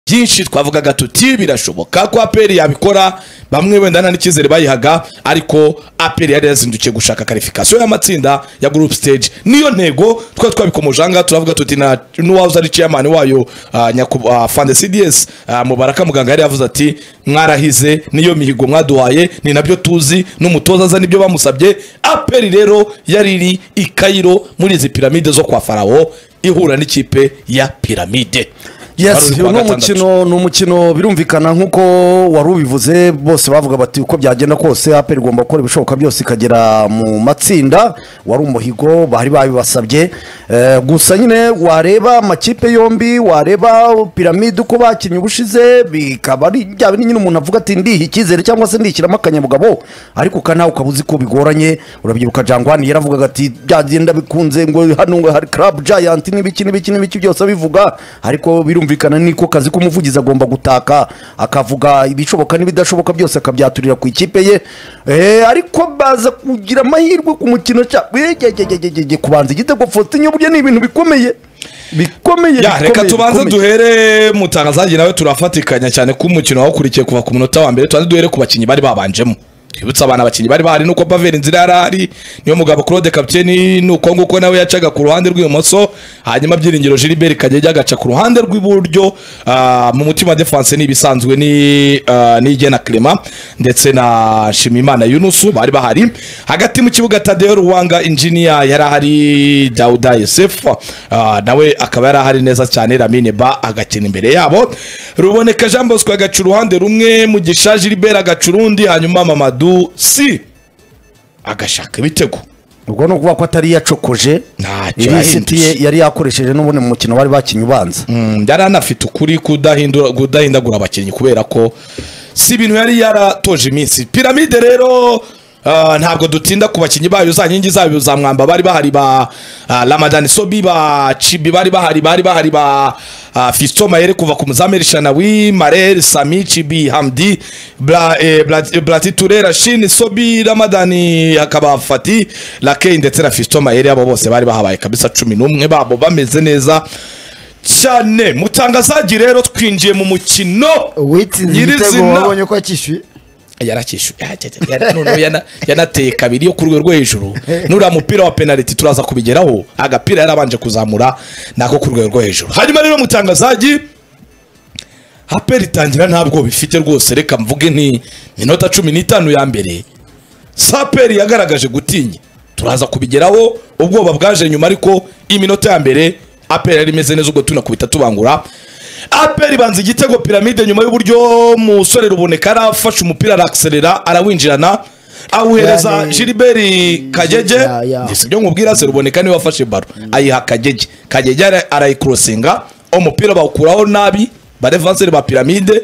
byinshi twavugaga tuti birashoboka ko aperi yabikora bamwe wenda nta n'icyizere bayihaga ariko aperi yari yazindukiye gushaka karifikasiyo y'amatsinda ya gurupe siteji niyo ntego twari twabikomoje ahangaha turavuga tuti na n'uwahoze ari ciyamani wayo ah, nyaku- ah, fande cds ah, mubaraka muganga yari yavuze ati mwarahize niyo mihigo mwaduhaye ni nabyo tuzi n'umutoza aza nibyo bamusabye aperi rero yari iri i Cairo muri izi piramide zo kwa farawo ihura n'ikipe ya piramide Wari yes uri uyu kuwa ni gatandatu. umukino ni umukino birumvikana nk'uko wari ubivuze bose bavuga bati uko byagenda kose apel igomba gukora ibishoboka byose ikagera mu matsinda wari umuhigo bari babibasabye Eh, gusa nyine wareba amakipe yombi wareba piramide uko bakinnye ubushize bikaba ari byaba nyine umuntu avuga ati ndiha icyizere cyangwa se ndishyiramo akanyabugabo ariko uka nawe ukaba uzi ko bigoranye urabyibuka jangwani yaravugaga ati byagenda bikunze ngo hano ngo hari club giant n'ibiki n'ibiki n'ibiki byose abivuga ariko birumvikana niko kazi k'umuvugizi agomba gutaka akavuga ibishoboka n'ibidashoboka byose akabyaturira ku ikipe ye Eh, ariko baza kugira amahirwe ku mukino cya egegegegege kubanza igitego fotinyo burya ni ibintu bikomeye bikomeye ya reka bikomeye, tubanze bikomeye. duhere mutangazaji nawe turafatikanya cyane ko umukino wawukurikiye kuva ku munota wa mbere tubanze duhere ku bakinnyi bari babanjemo twibutse abana abakinnyi bari bahari nuko paveri nzira yari ahari niyo mugabo claude kapiteni nuko nguko nawe yacaga ku ruhande rw'ibumoso hanyuma byiringiro gilbert kagege agaca ku ruhande rw'iburyo ah, mu mutima wa defense ni ibisanzwe ni ah, ni igena clement ndetse na shimimana yunusu bari bahari hagati mu kibuga tadeo ruwanga injiniya yari ahari dauda yosef ah, nawe akaba yari ahari neza cyane ramine ba agakina imbere yabo ruboneka jean bosco agaca uruhande rumwe mugisha gilbert agaca urundi hanyuma mamadu si agashaka ibitego ubwo ni ukuvuga ko atari yacokoje Ntacyo irisiti ye yahindutse. yari yakoresheje n'ubundi mu mukino bari bakinnye ubanza Mm, yari anafite ukuri kudahindura- kudahindagura abakinnyi kubera ko si ibintu yari yaratoje iminsi piramide rero ah, ntabwo dutinda ku bakinnyi bayo za nkingi zayo za mwamba bari bahari ba ah, ramadani sobi ba cibi bari bahari bari bahari ba ah, fiston mayere kuva ku muzamu erishanawi marere sami cibi hamdi Bra- eh, Bra- eh, brati turera shini sobi ramadani hakaba fati lakei ndetse na fiston mayere abo bose bari bahabaye kabisa cumi n'umwe babo bameze neza cyane mutangazaji rero twinjiye mu mukino uwitsinze igitego nyirizina wabonye ko yakishyuye yarakishyuye Ah, cya- cya- ya- noneho yana- yanateye kabiri yo ku rwego rwo hejuru nuriya mupira wa penaliti turaza kubigeraho agapira yarabanje kuzamura nako ku rwego rwo hejuru hanyuma rero mutangazaji aperi itangira ntabwo bifite rwose reka mvuge nti minota cumi n'itanu ya mbere saperi yagaragaje gutinya turaza kubigeraho ubwoba bwaje nyuma ariko iminota ya mbere aperi yari imeze neza ubwo tunakubita tubangura aperi banza igitego piramide nyuma y'uburyo musore ruboneka arafashe umupira arakiserera arawinjirana awuhereza Yani- giliberi kagege Ya, ya. Njye si ibyo nkubwira se ruboneka niwe wafashe baro ayiha kagege kagege ara- arayikurosinga umupira bawukuraho nabi badevanseri ba piramide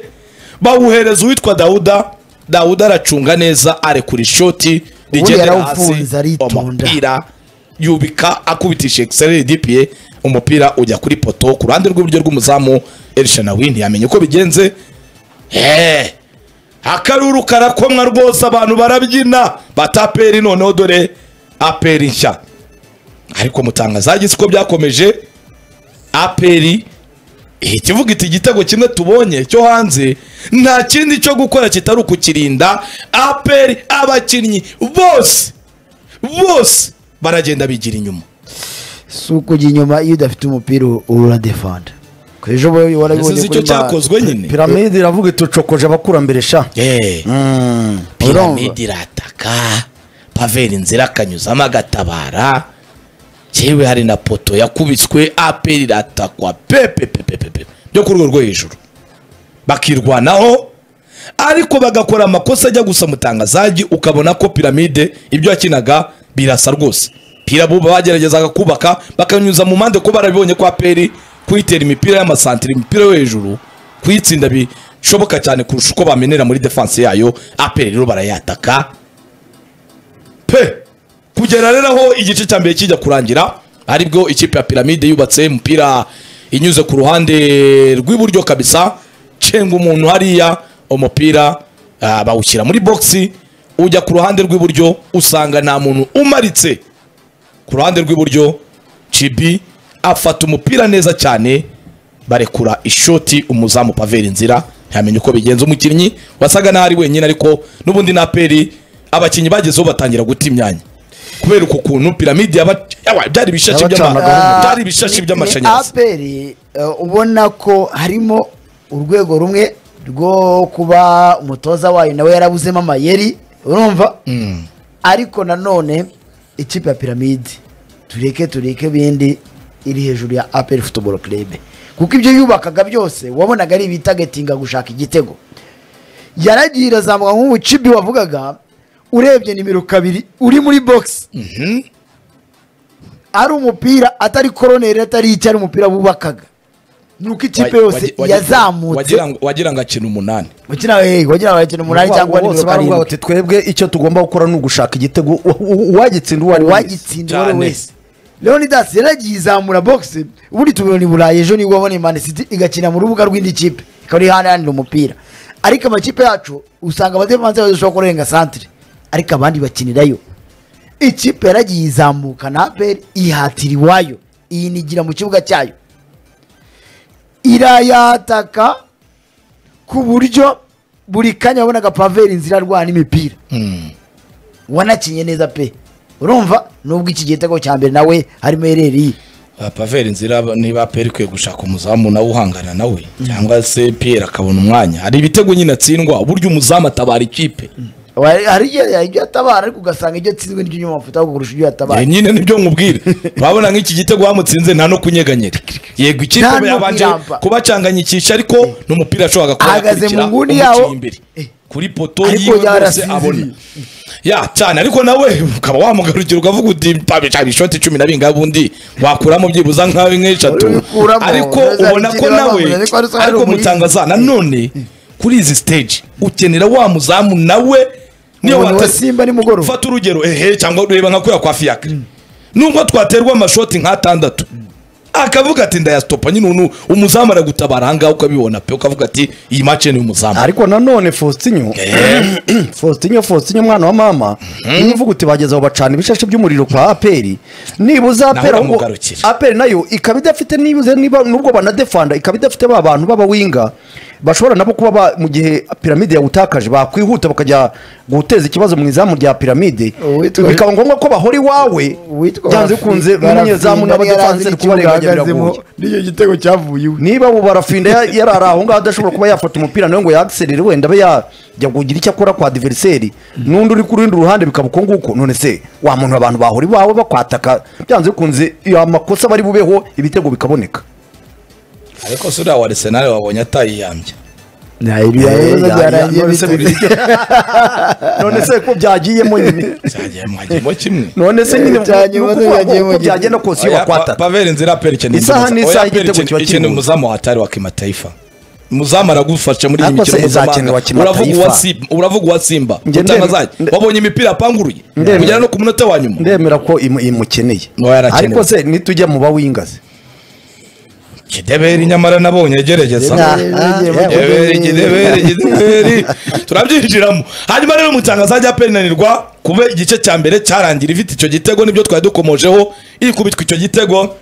bawuhereza uwitwa dawuda dawuda aracunga neza arekura ishoti rigendera yarawufunze hasi aritonda. umupira yubika akubitisha egisereri dipiye umupira ujya kuri poto ku ruhande rw'iburyo rw'umuzamu erishana windi yamenye uko bigenze Hey! akaruru karakomwa rwose abantu barabyina bata aperi noneho dore aperi nshya ariko mutangazaji siko byakomeje aperi ihita ivuga iti igitego kimwe tubonye cyo hanze nta kindi cyo gukora kitari ukukirinda aperi abakinnyi bose bose baragenda bigira inyuma si ukujya inyuma iyo udafite umupira uradefanda ku ejo bundi warabibonye sinzi icyo cyakozwe nyine piramide iravuga itucokoje abakurambere sha Eh, Mm. piramide irataka paveri nzira akanyuzamo agatabara yewe hari na poto yakubiswe aperi iratakwa pepepepepepe byo ku rwego rwo hejuru bakirwanaho ariko bagakora amakosa ajya gusa mutangazaji ukabona ko piramide ibyo yakinaga birasa rwose pirabuba bageragezaga kubaka bakanyuza mu mpande ko barabibonye ko aperi kuyitera imipira y'amasantire imipira yo hejuru kuyitsinda bishoboka cyane kurusha uko bamenera muri defanse yayo aperi rero barayataka pe kugera rero aho igice cya mbere kijya kurangira aribwo ikipe ya piramide yubatse umupira inyuze ku ruhande rw'iburyo kabisa cenga umuntu hariya umupira ah, bawushyira muri bogisi ujya ku ruhande rw'iburyo usanga nta muntu umaritse ku ruhande rw'iburyo cibi afata umupira neza cyane barekura ishoti umuzamu paveri nzira ntiyamenya uko bigenza umukinnyi wasaga n'aho ari wenyine ariko n'ubundi na aperi abakinnyi bagezeho batangira guta imyanya kubera uku kuntu piramide yaba yawa, byari ibishashi by'ama- Yabacanagaho. byari ibishashi by'amashanyarazi aperi ubona ko harimo urwego rumwe rwo kuba umutoza wayo nawe yarabuzemo amayeri urumva ariko nanone ikipe ya piramide tureke tureke bindi iri hejuru ya aperi futuboro kirebe kuko ibyo yubakaga byose wabonaga ari ibitagetinga gushaka igitego yaragiye irazamuka nk'ubu cibi wavugaga urebye nimero kabiri uri muri bogisi ari umupira atari koroneri atari icyo ari umupira bubakaga nuko ikipe Wa- yose wagi- wagi- yazamutse wagira ngo- wagira ngo akina umunani wakina hey, wagira ngo yakina umunani cyangwa bose nimero baravuga karindwi bati twebwe icyo tugomba gukora ni ugushaka igitego u- u- uwagitsinda uwo ari we wese uwagitsinda uwo ari Cyane. we wese leonidas yaragiye izamura bogisi ubundi tubona i burayi ejo nibwo abona imana city igakina mu rubuga rw'indi kipe ikaba iri iharanira umupira ariko amakipe yacu usanga abadefanse badashobora kurenga santire ariko abandi bakinirayo ikipe yaragiye izamuka na aperi ihatira iwayo iyinigira mu kibuga cyayo irayataka ku buryo buri kanya wabonaga paveri inzira arwana imipira wanakinye neza pe urumva nubwo iki gitego cya mbere nawe harimo ereri Ah, paveri nzira niba aperi ikwiye gushaka umuzamu nawe uhangana nawe cyangwa se piyeri akabona umwanya hari ibitego nyine atsindwa uburyo umuzamu atabara ikipe Wa- hari igihe hari ibyo yatabara ariko ugasanga ibyo atsinzwe n'ibyo inyuma amafuta kurusha ibyo Eh, yatabara nyine nibyo nkubwira urabona nk'iki gitego bamutsinze nta no kunyeganyega yego ikipe Nta no yabanje kuyamba. kubacanganyikisha ariko n'umupira yashoboraga kuba Ahagaze mu yakurikira nguni umukinnyi yawo. imbere. Eh. kuri poto Ariko yiwe rwose yarasinziriye. abona ya cyane ariko nawe ukaba wamugarukira ukavuga uti "Pabicari, ishoti cumi na bingahe ubundi wakuramo byibuza nk'abe nk'eshatu Ubikuramo, ariko ureza ubona ko abikiri nawe bamuzi, ariko hari usanga hari ariko umurinzi. mutangaza nanone kuri izi stage ukenera wa muzamu nawe niyo Umuntu wa watasi- Simba nimugoroba. fata urugero ehe cyangwa ureba nka kuriya kwa fiyakire nubwo twaterwa amashoti nk'atandatu akavuga ati ndayasitopa nyine umuntu umuzamu aragutabara ahangaha ukabibona pe ukavuga ati iyi mace ni umuzamu ariko nanone faustinyo faustinyo faustinyo mwana wa mama niba uvuga uti bageze aho bacana ibishashi by'umuriro kwa aperi nibuza Naho aperi ahubwo- uramugarukira. aperi nayo ikaba idafite nibuze niba nubwo banadefanda ikaba idafite ba bantu b'abawinga bashobora nabo kuba ba- mu gihe piramide yawutakaje bakwihuta bakajya guteza ikibazo mu izamu rya piramide Uwitwa- bikaba ngombwa ko bahora iwawe Uwitwa byanze Barafi- bikunze Barafi n'umunyezamu yari azi n'abadefanse ikibuga kubarenganira ahagazemo biragoye n'icyo gitego cyavuye iwe niba ubu barafinda ya- yarari aho ngaho adashobora kuba yafata umupira nawe ngo yagiserere wenda abe yajya kugira icyo akora kwa diveriseri n'undi uri ku rundi ruhande bikaba uko nguko none se wa muntu abantu bahora iwawe bakwataka byanze bikunze iyo amakosa bari bubeho ibitego bikaboneka ariko si uriya wa arisenali wabonye atayiyambye Eh, ya- ya- yarangiye none se bite? biri- none se ko byagiyemo nyine cyangeye mwagiyemo kimwe none se nyine uko- Byagiyemo uko- uko- byagiyemo uko nyine. byagenda kose iyo Oya, pa- bakwataka paveri nzira aperi ikeneye Isaha umuzamu. ni isaha Oya, aperi igitego kiba ikeneye- ikeneye kimubuze. umuzamu wa hatari wa kimataifa umuzamu aragufasha muri iyi Ariko mikino se izakina wa mpuzamahanga uravuga Kimataifa? uwa Simba- uravuga uwa simba Nge ndemera- utangazanye nde- wabonye imipira yapanguruye Ndemera. kugera no ku munota wa nyuma ndemera ko imu- imukeneye Oya, arakenewe. ariko se nitujya mu bawingaze kideberi nyamara nabonye agerageza Kideberi, Ah, yegeye mu kideberi kideberi kideberi turabyinjiramo hanyuma rero mutangaza ajya penanirwa kuba igice cya mbere cyarangira ifite icyo gitego nibyo twari dukomojeho ikubitwa icyo gitego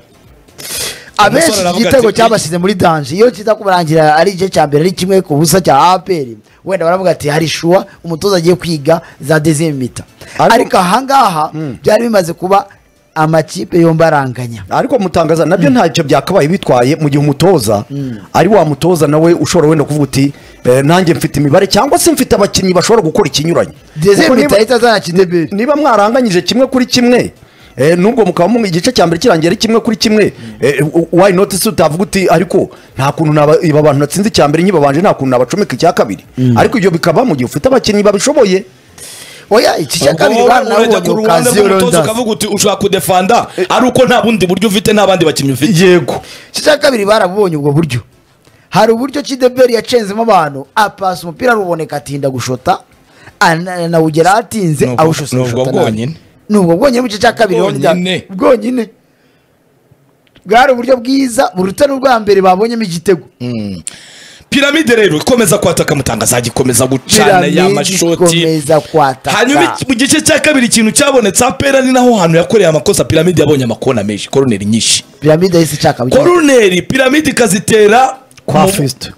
abenshi Umusore iki aravuga gitego ati, cyabashyize muri danje iyo kiza kubarangira ari igice cya mbere ari kimwe ku busa cya aperi wenda baravuga ati hari shuwa umutoza agiye kwiga za dezemu mita Ariko- ariko ahangaha byari bimaze kuba amakipe yombi aranganya ariko mutangaza nabyo ntacyo byakabaye bitwaye mu gihe umutoza ari wa mutoza nawe ushobora wenda kuvuga uti "Eh, nanjye mfite imibare cyangwa se mfite abakinnyi bashobora gukora ikinyuranye Kuko dezemu mita niba- ahita azana kideberi niba mwaranganyije kimwe kuri kimwe eh, nubwo mukaba mu igice cya mbere kirangiye ari kimwe kuri kimwe eh, u- why not se utavuga uti ariko nta kuntu naba- iba abantu natsinze icya mbere nkibabanje nta kuntu nabacomeka icya kabiri ariko ibyo bikaba mu gihe ufite abakinnyi babishoboye oya iki cya kabiri bwana urajya ku nabonye ruhande okasiyo rw'umutoza rondazi ukavuga uti ushobora kudefanda ari uko nta bundi buryo ufite nta bandi bakinnyi ufite yego iki cya kabiri barabubonye ubwo buryo hari uburyo kideberi yacenzemo abantu apasa umupira aruboneka atinda gushota ana- nawugera atinze Nubwo- awushotse nubwo gushota nabi. bwonyine. nubwo bwonyine mu gice cya kabiri Bwonyine. Leonidas. bwonyine bwari uburyo bwiza buruta n'ubwa mbere babonyemo igitego piramide rero ikomeza kwataka mutanga azagikomeza gucana Piramide ya mashoti ikomeza kwataka hanyuma iki- mu gice cya kabiri ikintu cyabonetse apera ni naho hantu yakoreye amakosa piramide yabonye amakona menshi koroneri nyinshi piramide yahise ishaka bugeni. koroneri piramide ikazitera kwa mu- fisito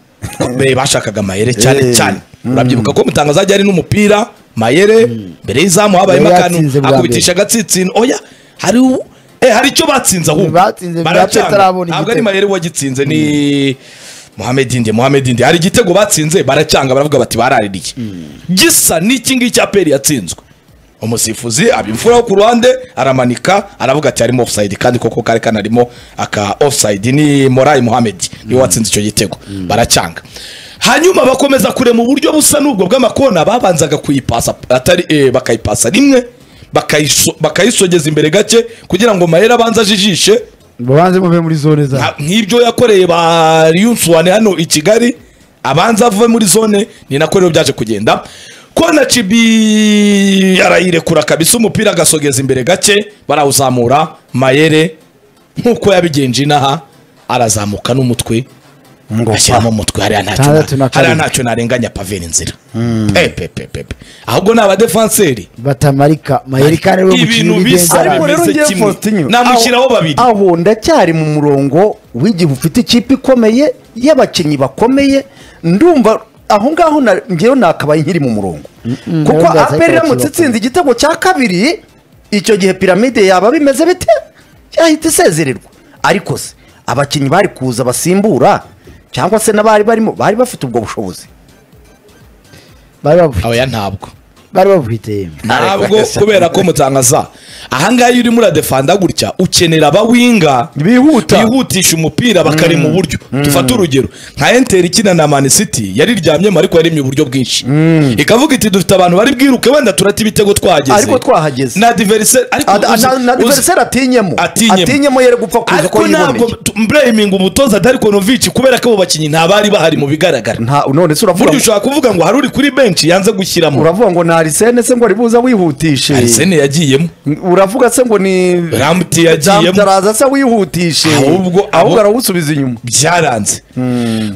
be bashakaga mayere cyane Eh, cyane urabyibuka ko mutangaza ajya ari n'umupira mayere mbere y'izamu habayemo Yari akantu yatsinze bwa akubitisha agatsinsino oya hari u- eh hari icyo batsinze ahubwo Batsinze bwa Baracanga. Petero arabona ntabwo ari igitego. mayere wagitsinze ni Mohamed Indi Mohamed Indi hari igitego batsinze baracanga baravuga bati baraririye gisa n'iki ngiki aperi yatsinzwe umusifuzi abimfuraho ku ruhande aramanika aravuga ati harimo offside kandi koko kari kanarimo aka offside ni Moray Mohamed niwe watsinze icyo gitego baracanga hanyuma bakomeza kurema uburyo busa n'ubwo bw'amakona babanzaga kuyipasa atari eh, bakayipasa rimwe bakayiso- bakayisogeza imbere gake kugira ngo mayera abanze ajijishe mubanze muve muri zone za nta- nk'ibyo yakoreye ba Ryunsuwane hano i Kigali abanza ave muri zone ni nako rero byaje kugenda kona cibi arayirekura kabisa umupira agasogeza imbere gake barawuzamura mayere nk'uko yabigenje inaha arazamuka n'umutwe ashyiramo umutwe hariya ntacyo Tandatu na na- hariya karindwi. ntacyo narenganya paveri nzira epepepepe ahubwo ni abadefanseri batamarika mayeri kandi we ibintu mukinnyi bisa w'igenga Ariko rero bimeze ngewe kimwe Faustinho, namushyiraho aho- babiri aho ndacyari mu murongo w'igihe ufite ikipe ikomeye y'abakinnyi bakomeye ndumva aho ngaho na- ngewe nakabaye nkiri mu murongo kuko ndumva zahita aperi iramutse bakibakura. itsinze igitego cya kabiri icyo gihe piramide yaba bimeze bite yahita isezererwa ariko se abakinnyi bari kuza basimbura cyangwa se n'abari barimo bari bafite ubwo bushobozi bari babufite- oya ntabwo bari babufite ntabwo kubera ko mutangaza ahangaha iyo urimo uradefanda gutya ukenera abawinga Bihuta. bihutisha umupira bakari mu buryo dufate urugero nka enteri ikina na mani city yariryamyemo ariko yaremye uburyo bwinshi ikavuga iti dufite abantu bari bwiruke wenda turate ibitego twahageze Ariko twahageze. na diverise ariko Ad- uzi- na- na uzi- diveriseri atinyemo Atinyemo. atinyemo yere gupfa kuza ko ariko ntabwo yiboneye mburayiminga umutoza darikonovici kubera ko abo bakinnyi ntabari bahari mu bigaragara nta none se uravuga burya ngo- ushobora kuvuga ngo hari uri kuri benshi yanze gushyiramo uravuga ngo ni arisene se ngo ari buza wihutishe arisene yagiyemo uravuga se ngo ni Ramti yagiyemo. araza se wihutishe Ahubwo- ahubwo ahubwo- arawusubiza inyuma byaranze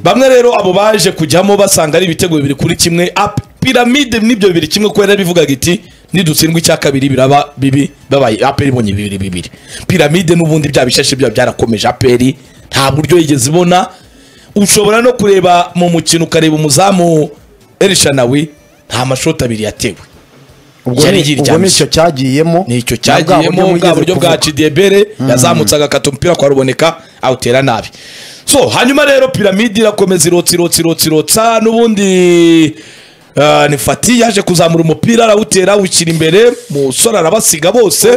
bamwe rero abo baje kujyamo basanga ari ibitego bibiri kuri kimwe Ap- piramide nibyo bibiri kimwe kubera bivugaga iti nidutsindwa icya kabiri biraba bibi babaye aperi ibonye bibiri bibiri piramide n'ubundi bya bishashe byaba byarakomeje aperi nta buryo yigeze ibona ushobora no kureba mu mukino ukareba umuzamu erishanawi nta mashoti abiri yatewe ubwo Yari ni- ubwo yiryamye. nicyo cyagiyemo nicyo Na bwa buryo cyagiyemo bwa mwigeze buryo bwa kuvuga. cidebere yazamutsaga akata umupira kwa ruboneka awutera nabi so hanyuma rero piramide irakomeza irotsa irotsa irotsa irotsa n'ubundi ah, ni fati yaje kuzamura umupira arawutera awushyira imbere musore arabasiga bose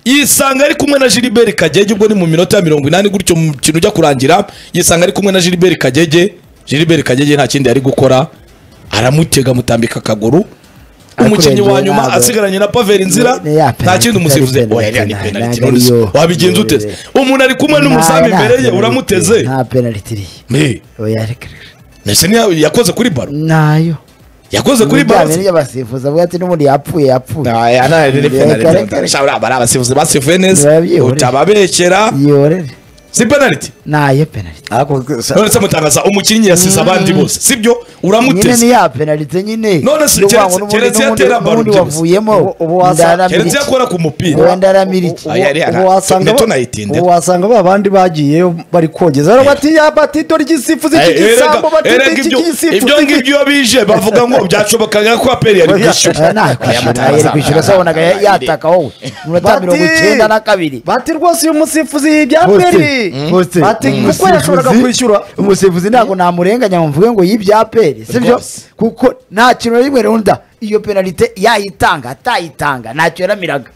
yisanga ari kumwe na Gilbert Kagege ubwo ni mu minota ya mirongo inani gutyo mu kintu ujya kurangira yisanga ari kumwe na Gilbert Kagege Gilbert Kagege nta kindi yari gukora aramutega amutambika akaguru umukinnyi wa kurengera nyuma ntabwo- asigaranye na Pavel Nzira Ni- ni ya nta penalty, kindi umusifuzi itari penalty, oya iriya ni nta- penalty ntabwo none se ariyo. wabigenza ute umuntu ari kumwe n'umuzamu Nta- nta imbere ye penalty, uramuteze nta penaliti iriya Me, oya reka reka. mbese ni yakoze kuri baro ntayo yakoze kuri baro bijyanye n'iy'abasifuzi avuga ati n'ubundi yapfuye yapfuye aya nta ni Reka, penalty reka, reka. Shabra, aba ari abasifuzi basifuye neza Babyihoreye. utababeshyera yorere si penalty ntayo penaliti Ariko se- none se mutangaza umukinnyi yasize abandi bose sibyo nyine ni uramuteze ya penaliti nyine None se Ni ukuvuga keretse- ngo n'ubundi- keretse n'ubundi- yatera baro n'ubundi byibuze. wavuyemo Ubu- ubu wasa- ndaramira keretse iki? yakora ku mupira wenda aramira iki Oya, iriya ubwo nta- wasanga neto ba- nayitinde. ubwo wasanga ba bandi bagiyeyo bari kogeza rero bati ya bati dore igisifuzi Eh, erega- cy'igisambo bati erega iki ibyo gisifuzi ibyo ngibyo iyo bije bavuga ngo byashobokaga ko aperi yari Eh, kwishyura nta Aya kwishyura mutabaza- yari kwishyura se wabonaga ya- yataka wowe Bati- iminota mirongo icyenda na kabiri bati rwose uyu musifuzi yibya Faustin, aperi Faustin, bati umusifuzi- kuko yashoboraga kwishyura umusifuzi ntabwo namurenganya ngo mvuge ngo yibya peri sibyo Rwose. kuko nta kintu na rimwe runda iyo penalite yayitanga atayitanga ntacyo yaramiraga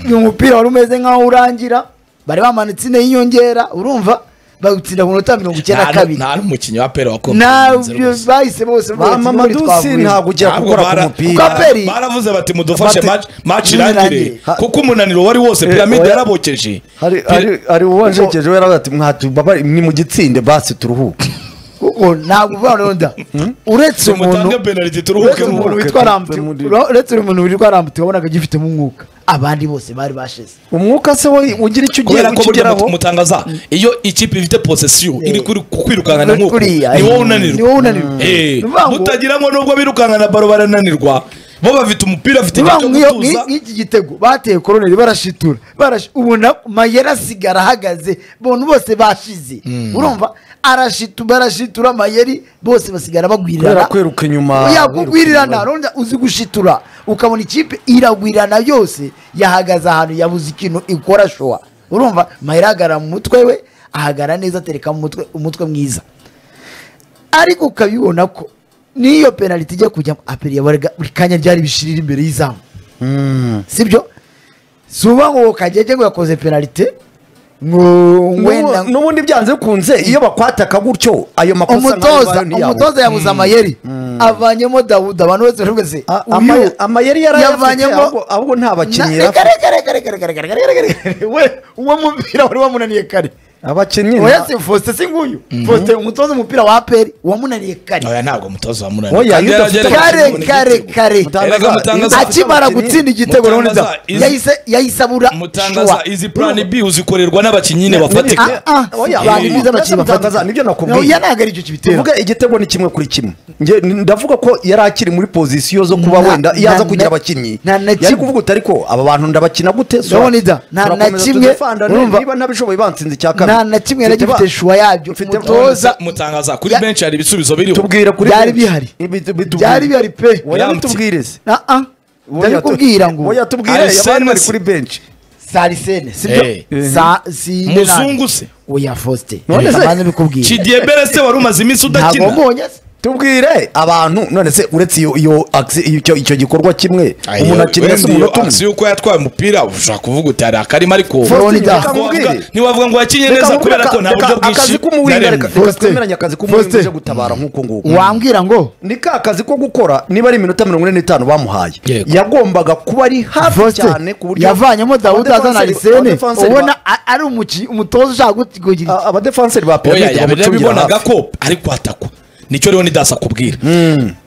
uyu mupira wari umeze nk'aho urangira bari bamanitse ine y'inyongera urumva bagutsinda ku minota mirongo icyenda na Nta- kabiri nta n'umukinnyi wa aperi nabyo wakomeye bahise bose bavuga ba ati, "N'ubundi mamadusi twavuye." ntabwo ujya Ntabwo gukora ku bara- mupira Kuko aperi- baravuze bati mudufashe Bati- match- match Nyine irangire irangire. Ha- kuko umunaniro wari wose Eh, piramide oya. yarabokeje hari Pir- hari hari uwanjegeje we ati mwatubabare ni mu gitsinde basi turuhuke kuko ntabwo uvuga runda uretse umuntu mutange penaliti turuhuke uretse mu umuntu muruhuke, witwa turuhuke rambuti muri- uretse umuntu witwa rambuti wabonaga agifitemo umwuka abandi bose bari bashize umwuka se we ugira icyo ugiye kubera ko burya ukigeraho mut- mutangaza iyo ikipe ifite posesiyo Eh. iri kuri- kukwirukankana Kuri- nk'uko kuriya, ni wowe eh, ni wowe unanirwa unanirwa. Eh, Ni ukuvuga ngo- mutagiramo nubwo birukankana baro barananirwa bo bafite umupira bafite Niba igihe cyo nk'iyo- gutuza nk'i- nk'iki gitego bateye koroneri barashitura barashi- ubona mayera asigara ahagaze bontu bose bashize urumva arashitu barashitura mayeri bose basigara Kubera bagwirirana kwiruka inyuma, yakugwirirana kwiruka ronda uzi gushitura ukabona ikipe iragwirana yose yahagaze ahantu yabuze ikintu ikora showa urumva mayera ahagarara mu mutwe we ahagara neza atereka mu mutwe umutwe mwiza ariko ukabibona ko n'iyo penaliti ijya kujyamo aperiye buri kanya ryari bishirira imbere y'izamu Mm. sibyo si uba ngo kagege ngo yakoze penalite ngo wenda N'ubu- n'ubundi byanze bikunze iyo bakwataka gutyo ayo makosa nk'ayo umutoza ngayo ni yawe. umutoza yabuze amayeri avanyemo dawuda abantu bose baravuga se A- uyu amaye- amayeri yari ayafite yavanyemo ahubwo- ahubwo nta bakinnyi Na- yari afite. reka, reka, reka, reka, reka, reka, reka, reka. We- uwo mupira wari wamunaniye kare abakinnyi oya se Faustin si nguyu Faustin umutoza w'umupira wa aperi wamunaniye kare oya ntabwo mutoza wa munani Oya, Kandi iyo yaragerageje udafite- kubona kare igitego. kare kare Mutangaza- Erega mutangaza- akimara gutsinda igitego Mutangaza, noneho izi- yahise yahise abura mutangaza shuwa. izi plan b uzikorerwa n'abakinnyi nyine Ah, bafatika ah, Oya, si ibi- byiza abakinnyi mutangaza, bafatika. nibyo nakubwiye. No, iya ntabwo ari icyo kibitera tuvuge igitego ni kimwe kuri kimwe Nge- ni- ndavuga ko yari akiri muri pozisiyo zo kuba Na- wenda yaza na- kugira na- abakinnyi na- na yari kimwe. kuvuga utari ko aba bantu ndabakina gute So, Ndabona ida, na- na turakomeza kimwe, tudefandane, urumva? niba nabishoboye bansinze icya kabiri nta na kimwe yari Mfite gifite ba- shuwa yabyo mfite umutoza mutangaza kuri Ya- benshi hari ibisubizo biriho tubwira kuri Byari benshi. bihari. Ibi- bitubwire. byari bihari pe oya Yamutse. bitubwire se Ah, ah. ndabikubwira ngo oya tubwire Arsene abandi bari se. kuri benshi sarisene sibyo Eh. Sa- si muzungu se oya fosite None se- abanza bikubwira kidiyebere se wari umaze iminsi ntabwo udakina mbonye se tubwire abantu none se uretse iyo iyo axe- icyo icyo gikorwa kimwe umuntu akina se umunota si umwe yuko yatwaye umupira ushobora kuvuga uti hari akarima ariko Faustin, ntiwavuga- reka mubwire. ntiwavuga ngo yakinye neza Reka- kubera ko nta reka- buryo bwinshi akazi k'umuwinga reka naremye. reka Faustin. twemeranye akazi k'umuwinga Faustin. uje gutabara nk'uko nguko wambwira ngo ni ka kazi ko gukora niba ari iminota mirongo ine n'itanu bamuhaye Yego. yagombaga kuba ari hafi Faustin, cyane ku buryo yavanyemo dawuda azana Abadefenseri- arisene abadefenseri ba- ubona a- ari umuki- umutoza ushaka gut- kugira a- abadefenseri ba oya piramide bamucungira yabibonaga hafi. ko ariko atakwa nicyo rero nidasa akubwira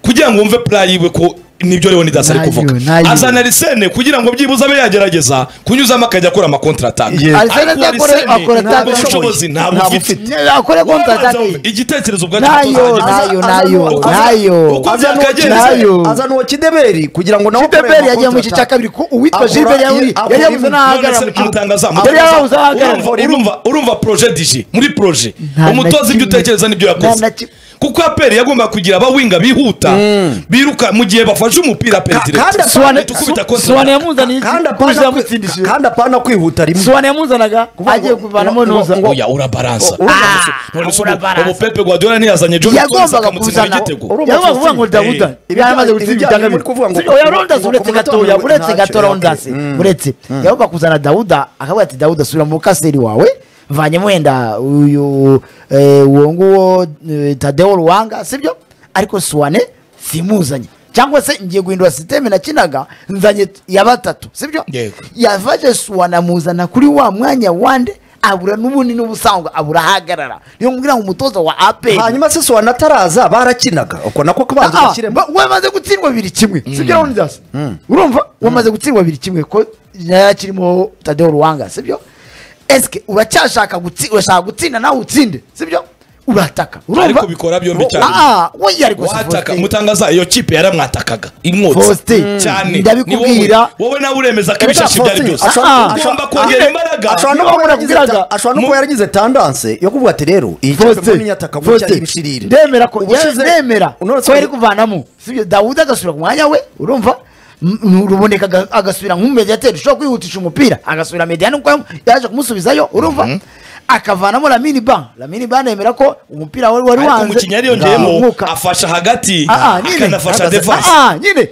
kugira ngo wumve pura yiwe ko nibyo rero nidasa ari Nayo, kuvuga nayo. azana arisene kugira ngo byibuze abe yagerageza kunyuzamo akajya akora amakontirataka Yes. Arsene yakora- akora ntabwo attack. ubushobozi ntabwo Ntabwo ufite ufite. akore konta Wabanza atake wumve igitekerezo ubwacyo nayo utazageza. nayo Aza- nayo aza- aza- nayo uko Azana uwo byakagenze. kideberi- Nayo. azana uwo kideberi kugira ngo nawe Gilbert yagiye mu gice cya kabiri ko uwitwa Gilbert yari yari yabuze n'ahagarara mu kibuga yari yabuze n'ahagarara urumva urumva urumva proje dije muri proje Nta na umutoza ibyo kimwe. utekereza nibyo Nta na yakoze kimwe. kuko aperi yagomba kugira abawinga bihuta biruka mu gihe bafashe umupira aperi Ka- direct kandi Soane- tukubita kontra. soane yamuzaniye iki? Kubuza yamutsindishije. kandi apana kwihuta rimwe soane yamuzanaga agiye kuvanamo ngo- nuza ngo- oya urabaransa O- urumva Ah, gusa- none se ura ubu- baransa. ubu Pepe Guardiola ntiyazanye John Stones yagombaga akamutsindira kuzana igitego Urumva yagombaga kuvuga ngo Faustin. dawuda Eh, byaramaze ibijyanye- gutsinda ibijyanye ibitanga muri kuvuga ngo- oya rondas ngo- uretse ngo- gatoya ngo- uretse ntacyo, gato okay. rondas Mm. uretse yagombaga kuzana dawuda akavuga ati dawuda subira mu kaseri wawe mvanyemo wenda uyu eh, uwo nguwo eh, tadeo ruwanga sibyo ariko suwane simuzanye cyangwa se ngiye guhindura sisiteme nakinaga nzanye ya batatu sibyo Yego. yavaje suwana amuzana kuri wa mwanya wande abura n'ubunini n'ubusangwa abura ahagarara niyo mbwira ngo umutoza wa aperi hanyuma se sowa nataraza barakinaga uko nako kabanza Ah, gashyiremo ba- wamaze gutsindwa bibiri kimwe sibyo rondas urumva wamaze gutsindwa bibiri kimwe ko yari akirimo tadeo ruwanga sibyo esike uracyashaka gutsi- urashaka gutsinda nawe utsinde sibyo urataka urumva ariko bikora byombi cyane Ah, ah, oya ariko si wataka Faustin. mutangaza iyo kipe yaramwatakaga imwotse Faustin, cyane ndabikubwira. Ni wowe- wowe nawe uremeza ko ibishashe ibyo ari byose Faustin, ashobora- ugomba kongera imbaraga ashobora no Niba kuba yaragize ta- barakubwiraga- ashobora no kuba yaragize tandanse yo kuvuga ati rero iyi kipe Faustin, mbona inyataka gutya Faustin, ibishirire ndemera ko Ubushize- ndemera Unone ko se- yari kuvanamo sibyo dawudi agasubira ku mwanya we urumva M- m- ruboneka aga- agasubira nk'umumediateri ushobora kwihutisha umupira agasubira mediane kuko yaje kumusubizayo urumva akavanamo lamini ban lamini ban yemera ko umupira wari wari ariko wanze umukinnyi yariyongeyemo umwuka afasha hagati Ah, ah, nyine akanafasha Ahagaze- defanse Ah, ah, nyine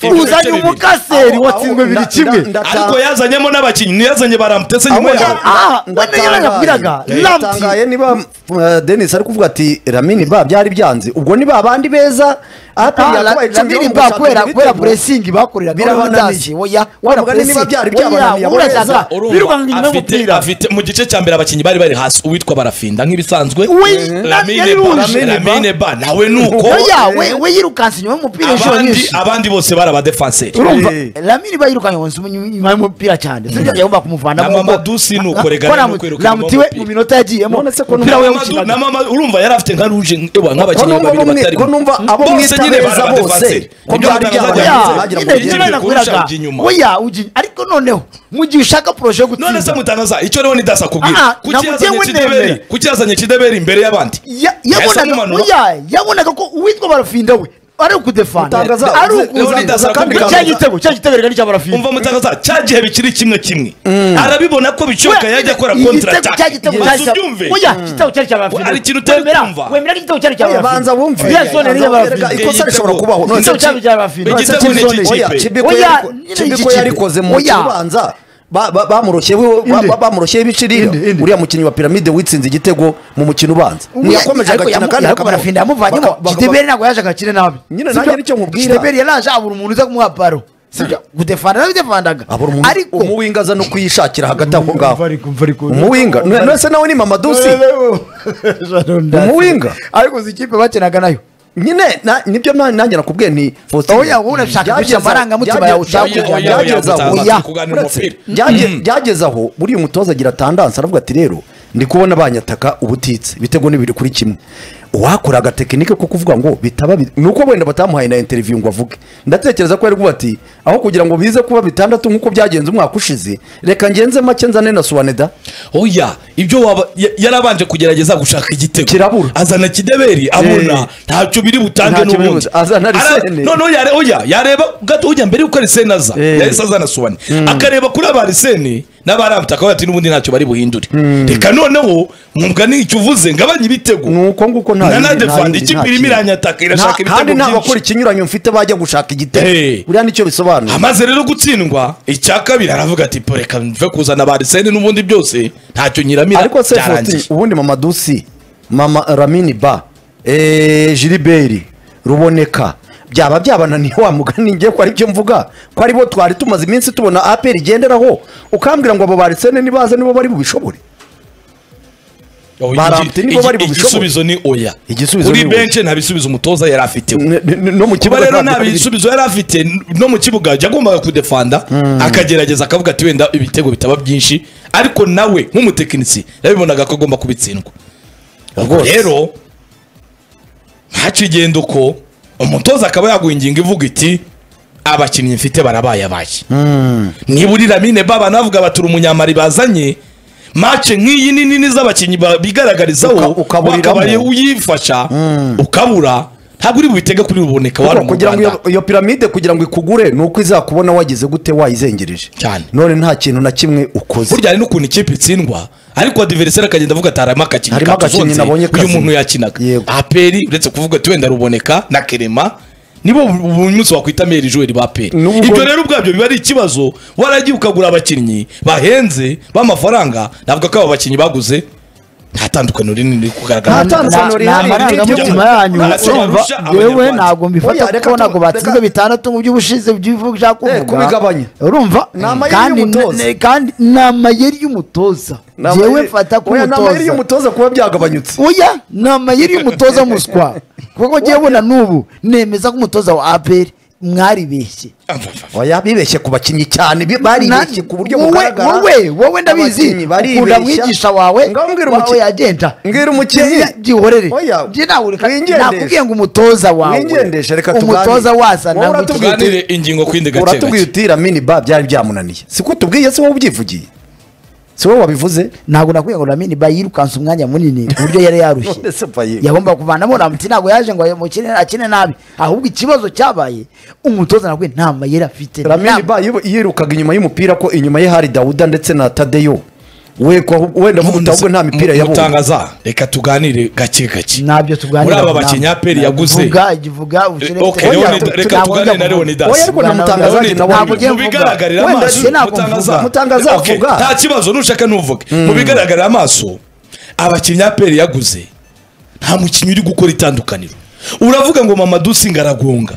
Ibitego uzanye bibiri. umukaseri Aho- aho watsinzwe bibiri nda- kimwe nda- nda- ariko yazanyemo n'abakinnyi ntiyazanye baramutse Ahubwo nyuma nda- yaho Ah, nda- wenda yarabivugaga. ndatangaye. Lamti. Ndatangaye niba eh, denis ari kuvuga ati ramini ba byari byanze ubwo ni ba bandi beza aperi yabaye champion ba kubera kubera puresingi bakorera birabananiye oya Wa mugani niba byari byabananiye abo beza urumva afite birukankanye n'umupira afite mu gice cya mbere abakinnyi bari bari hasi uwitwa barafinda nk'ibisanzwe We- Lamine yari Ba- ruje. Lamine ba nawe nuko oya we we yirukanse inyuma y'umupira inshuro abandi nyinshi abandi bose bari abadefanseri urumva Eh. lamini ba yirukanye wese inyuma y'umupira cyane sinzi yagomba kumuvanamo Na Mamadou si ni uko, rega ni uko yirukanye ramutiwe umupira. mu minota yagiyemo None se ko umupira we Mamadou- na yawukinaga mama urumva yari afite nka ruje ewa, Ko nk'abakinnyi numva babiri bamwe- batari ko numva abo bose mwita nyine bari beza bose, abadefanseri ko Ibyo byari batangaza byabaye. byagenze. Bagira ngo Nyine bigende ugiye kurusha nakuraga ujya inyuma. oya ugi- ariko noneho mu gihe ushaka poroshe yo none se gutsinda mutangaza icyo rero nidaza Ah, kubwira ah, kuki namugiye yazanye wenemera. kideberi kuki yazanye kideberi imbere y'abandi Ya- Yahise yabonaga amumanura. oya, yabonaga ko uwitwa barafinda we ari ukudefanda Mutangaza- ari Leonidas ukuza kandi arakubwira- cya gitego cya gitego reka n'icya barafinda umva mutangaza cya gihe bikiri kimwe kimwe arabibona ko bicoka Oya, yajya akora igitego kontrataka cya gitego cyari maze cya- ubyumve oya igitego cyari cya barafinda Hari ikintu utari Wemera- kumva. wemera ko igitego cyari cya Oya, barafinda banza wumve. ya zone Banza niyo barafinda wumve. ikosa rishobora Igitego- kubaho. None Igitego se cya- Igitego Igitego cya- ni iki Oya, kipe? Chibiko Oya, yariko- nyine Chibiko igikipe. yarikoze mu Oya. kibanza ba- ba- bamuroshye we- ba- ba- bamuroshye ibiciri Inde, inde. uriya mukinnyi wa piramide witsinze igitego mu mukino ubanza ntiyakomeje Ariko agakina yamu- kandi ariko akamuha- barafinda yamuvanyemo baka- baka- kiteberi ntabwo yaje agakine nabi Nyine Sibyo? nanjye nicyo nkubwira. kiteberi yaraje abura umuntu uza kumuha baro sibyo gudefanda nabidefandaga abura umuntu ariko umuwinga aza no kuyishakira hagati aho ngaho Umva ariko- umuwinga Umva ariko- none se nawe ni mamadusi Umuwinga? ariko izi kipe bakinaga nayo nyine na- nibyo na- nanjye nakubwiye ni Faustin. Oya, wowe urashaka guca Byageza- amarangamutima yawe byageza- ushaka kujya- byageza aho- Oya, Oya, kuganira uretse- umupira. byage- byageze aho buriya umutoza agira tandanse aravuga ati rero ndi kubona banyataka ubutitse ibitego ni bibiri kuri kimwe uwakora agatekinike ko kuvuga ngo bitaba bi- ni uko wenda batamuhaye na interiviyu ngo avuge ndatekereza ko yari kuvuga ati aho kugira ngo bize kuba bitandatu nk'uko byagenze umwaka ushize reka ngenze make nzane na suwaneda oya ibyo waba ya- yarabanje kugerageza gushaka igitego Kirabura. azana kideberi abona ntacyo biri butange Ntacyo biri n'ubundi buta- azana Ara- Arsene. noneho yare oya yareba gato ujya mbere yuko arisene aza Eh. yahise azana suwane akareba kuri aba arisene n'abarambuta akavuga ati n'ubundi ntacyo bari buhindure reka noneho mwumva n'icyo uvuze ngabanye ibitego ni uko nguko nta na yindi- nta nadefanda yindi- ikipe nta irimo kintu. iranyataka Nta- irashaka kandi nta ibitego bakora byinshi ikinyuranyo mfite bajya gushaka Hey. igitego buriya nicyo bisobanura amaze rero gutsindwa icya kabiri aravuga ati "Po, reka mve kuzana ba arisene n'ubundi byose ntacyo nyiramira ariko se byarangiye." Faustin, ubundi mama dusi mama ramini ba eh, giliberi ruboneka byaba byabananiye wa mugani ngiye ko aribyo mvuga ko aribo twari tumaze iminsi tubona aperi igenderaho ukambwira ngo abo barisene nibaze nibo bari bubishobore Oh, Barambye igi- nibo igi- bari bubishobore. igisubizo ni oya Igisubizo kuri ni oya. benshi nta bisubizo umutoza yari afiteho N- n- no mu kuba kibuga rero ntabwo nta biri- bisubizo yari afite n- no mu kibuga yagombaga kudefanda akagerageza akavuga ati wenda ibitego bitaba byinshi ariko nawe nk'umutekinisi yabibonaga ko agomba kubitsindwa ubwo Rwose. rero ntaco igenda uko umutoza akaba yaguha ingingo ivuga iti abakinnyi mfite barabaye abaye niba uri ramine baba navuga bati uri umunyamari bazanye mace nk'iyi ni nini z'abakinnyi ba- bigaragarizaho Uka- ukaburiramo. wakabaye uyifasha ukabura ntabwo uri bubitege kuri ruboneka wari Kuko mu kugira ngo iyo, rwanda iyo piramide kugira ngo ikugure ni uko izakubona wagize gute wayizengereje Cyane. none nta kintu na kimwe ukoze burya hari n'ukuntu ikipe itsindwa ariko adiveriseri akagenda avuga ati harimo akakinnyi Harimo katuzonze, agakinnyi nabonye uyu kazima." muntu yakinaga Yego. aperi uretse kuvuga ati wenda ruboneka na kerema nibo buri munsi wakwita meri joweri ba peri Nubwo- ibyo rero ubwabyo biba ari ikibazo waragiye ukagura abakinnyi bahenze b'amafaranga navuga ko abo bakinnyi baguze nta tandukaniro rinini riri kugaragara Nta tandukaniro ni rihari. amarangamutima yanyu Urasenya urumva abanyarwanda. yewe ntabwo mbifata Oya, reka kuko tu- ntabwo batsinze reka- bitandatu mu by'ubushize by'ibivugo ushaka Eh, kuvuga kubigabanya. urumva Ni amayeri kandi y'umutoza. ne- kandi ni amayeri y'umutoza Ni amayeri- yewe mfata ko Oya, ni amayeri umutoza y'umutoza kuba byagabanyutse oya ni amayeri y'umutoza muswa kuko ngewe ubona n'ubu nemeza ko umutoza wa aperi mwaribeshye oya bibeshye ku bakinnyi cyane bi- baribeshye ku buryo wowe bugaragara wowe wowe ndabizi Abakinnyi baribeshya. ukunda mwigisha wawe Ngaho mbwira wawe umukinnyi- yagenda mbwira umukinnyi byihorere Oya, wigendeshe. nakubwiye ngo umutoza wawe Wigendeshe, reka tuganire. umutoza Wowe wazana ngo uratubwira iki- tuganire ingingo ku yindi gake uratubwiye gake uti ramini ba byari byamunaniye si ko tubwiye si wowe ubyivugiye si wowe wabivuze ntabwo nakubwiye ngo ramini ba yirukanse umwanya munini ku buryo yari yarushye None se paye. yagomba kuvanamo ramuti ntabwo yaje ngo amukine akine nabi ahubwo ikibazo cyabaye umutoza nakubwiye nta mayeri afite ramini Nta- ba yibu- yirukaga inyuma y'umupira ko inyuma ye hari dawuda ndetse na tadeyo we ko ahu- wenda vuga ahubwo nta mipira yabonye mutangaza reka tuganire gake gake nabyo tuganira muri aba ntabwo. bakinnyi aperi yaguze Vuga, ivuga, ushire- Ok, Oya, Leonid- tu- reka ntabwo tuganire na njya kuvuga. Leonidas. Oya, ariko na Mutangaza Leonid, nawe ntabwo avuga. njya mu kuvuga. bigaragarira Wenda amaso sinakumuvuga. mutangaza Mutangaza Ok, avuga. nta kibazo ntushaka ntuvuge mu bigaragarira amaso abakinnyi aperi yaguze nta mukinnyi uri gukora itandukaniro uravuga ngo mama dusinga aragonga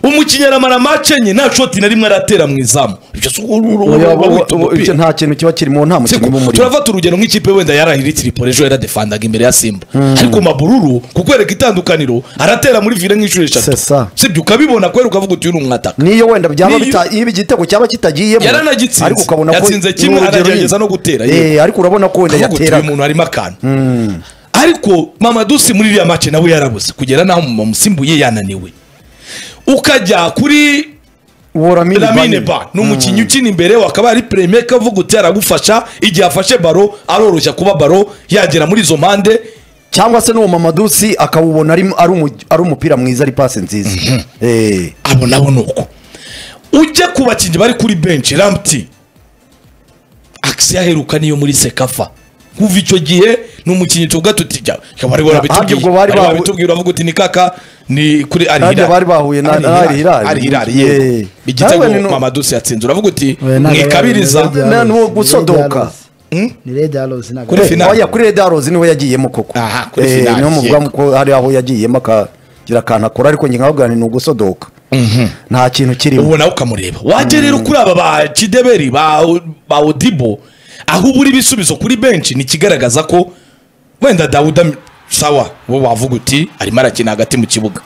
umukinnyi aramara mace enye nta shoti na rimwe aratera mu izamu ibyo si Oya, bo- wita bo- umupira. icyo nta kintu kiba kiri mu nta mukinnyi Siko, uba umurimo turafata urugero nk'ikipe wenda yarahira itiripore ejo yaradefandaga imbere ya simba ariko mabururu kukwereka itandukaniro aratera muri vire nk'inshuro eshatu C'est ça. sibyo ukabibona kubera ukavuga uti uyu ni umwataka niyo wenda byaba Niyo- bita- iyo igitego cyaba kitagiyemo Yaranagitsinze. ariko ukabona ko Yatsinze kimwe, ni urugero aragerageza nyine. no gutera, Eh, ariko urabona ko wenda ukavuga uti uyu yateraga muntu harimo akantu ariko mamadusi muri iriya mace nawe yarabuze kugera n'aho musimbuye yananiwe ukajya kuri Woramine lamine Bane. ba ni umukinnyi ukina imbere we akaba ari peremeka avuga uti aragufasha igihe afashe baro aroroshya kuba baro yagera muri izo mpande cyangwa se n'uwo mamadusi akawubona ari ari umu- ari umupira mwiza ari pasi nziza Eh, abo nabo ni uko ujya ku bakinnyi bari kuri benshi ramuti akisi yaheruka niyo muri sekafa kuva icyo gihe ni umukinnyi tuvuga tuti jya bari Ahandi barabitubwiye ubwo bari bari bahu- barabitubwiye uravuga uti ni kaka ni kuri ari Ahandi hirari bari bahuye na- na Al Hilal. ari hirari Yeah. yego igitego Nawe ni no- mamadusi yatsinze uravuga uti We, ntabwo- mwikabiriza Red Na- Arrows, n'uwo ni gusodoka. Red Arrows. Hmm? ni Red Arrows ntabwo Kuri ari- finale. oya kuri Red Arrows niwe yagiyemo koko Aha, kuri Eh, finale, niyo muvuga yego. ko hari aho yagiyemo akagira akantu akora ariko njye nkabwira nti ni ugusodoka nta kintu kirimo ubu nawe ukamureba wajya rero kuri aba ba kideberi ba ba odibo aho ubura ibisubizo kuri benshi ni ikigaragaza ko wenda dawuda sawa wowe wavuga uti arimo arakina hagati mu kibuga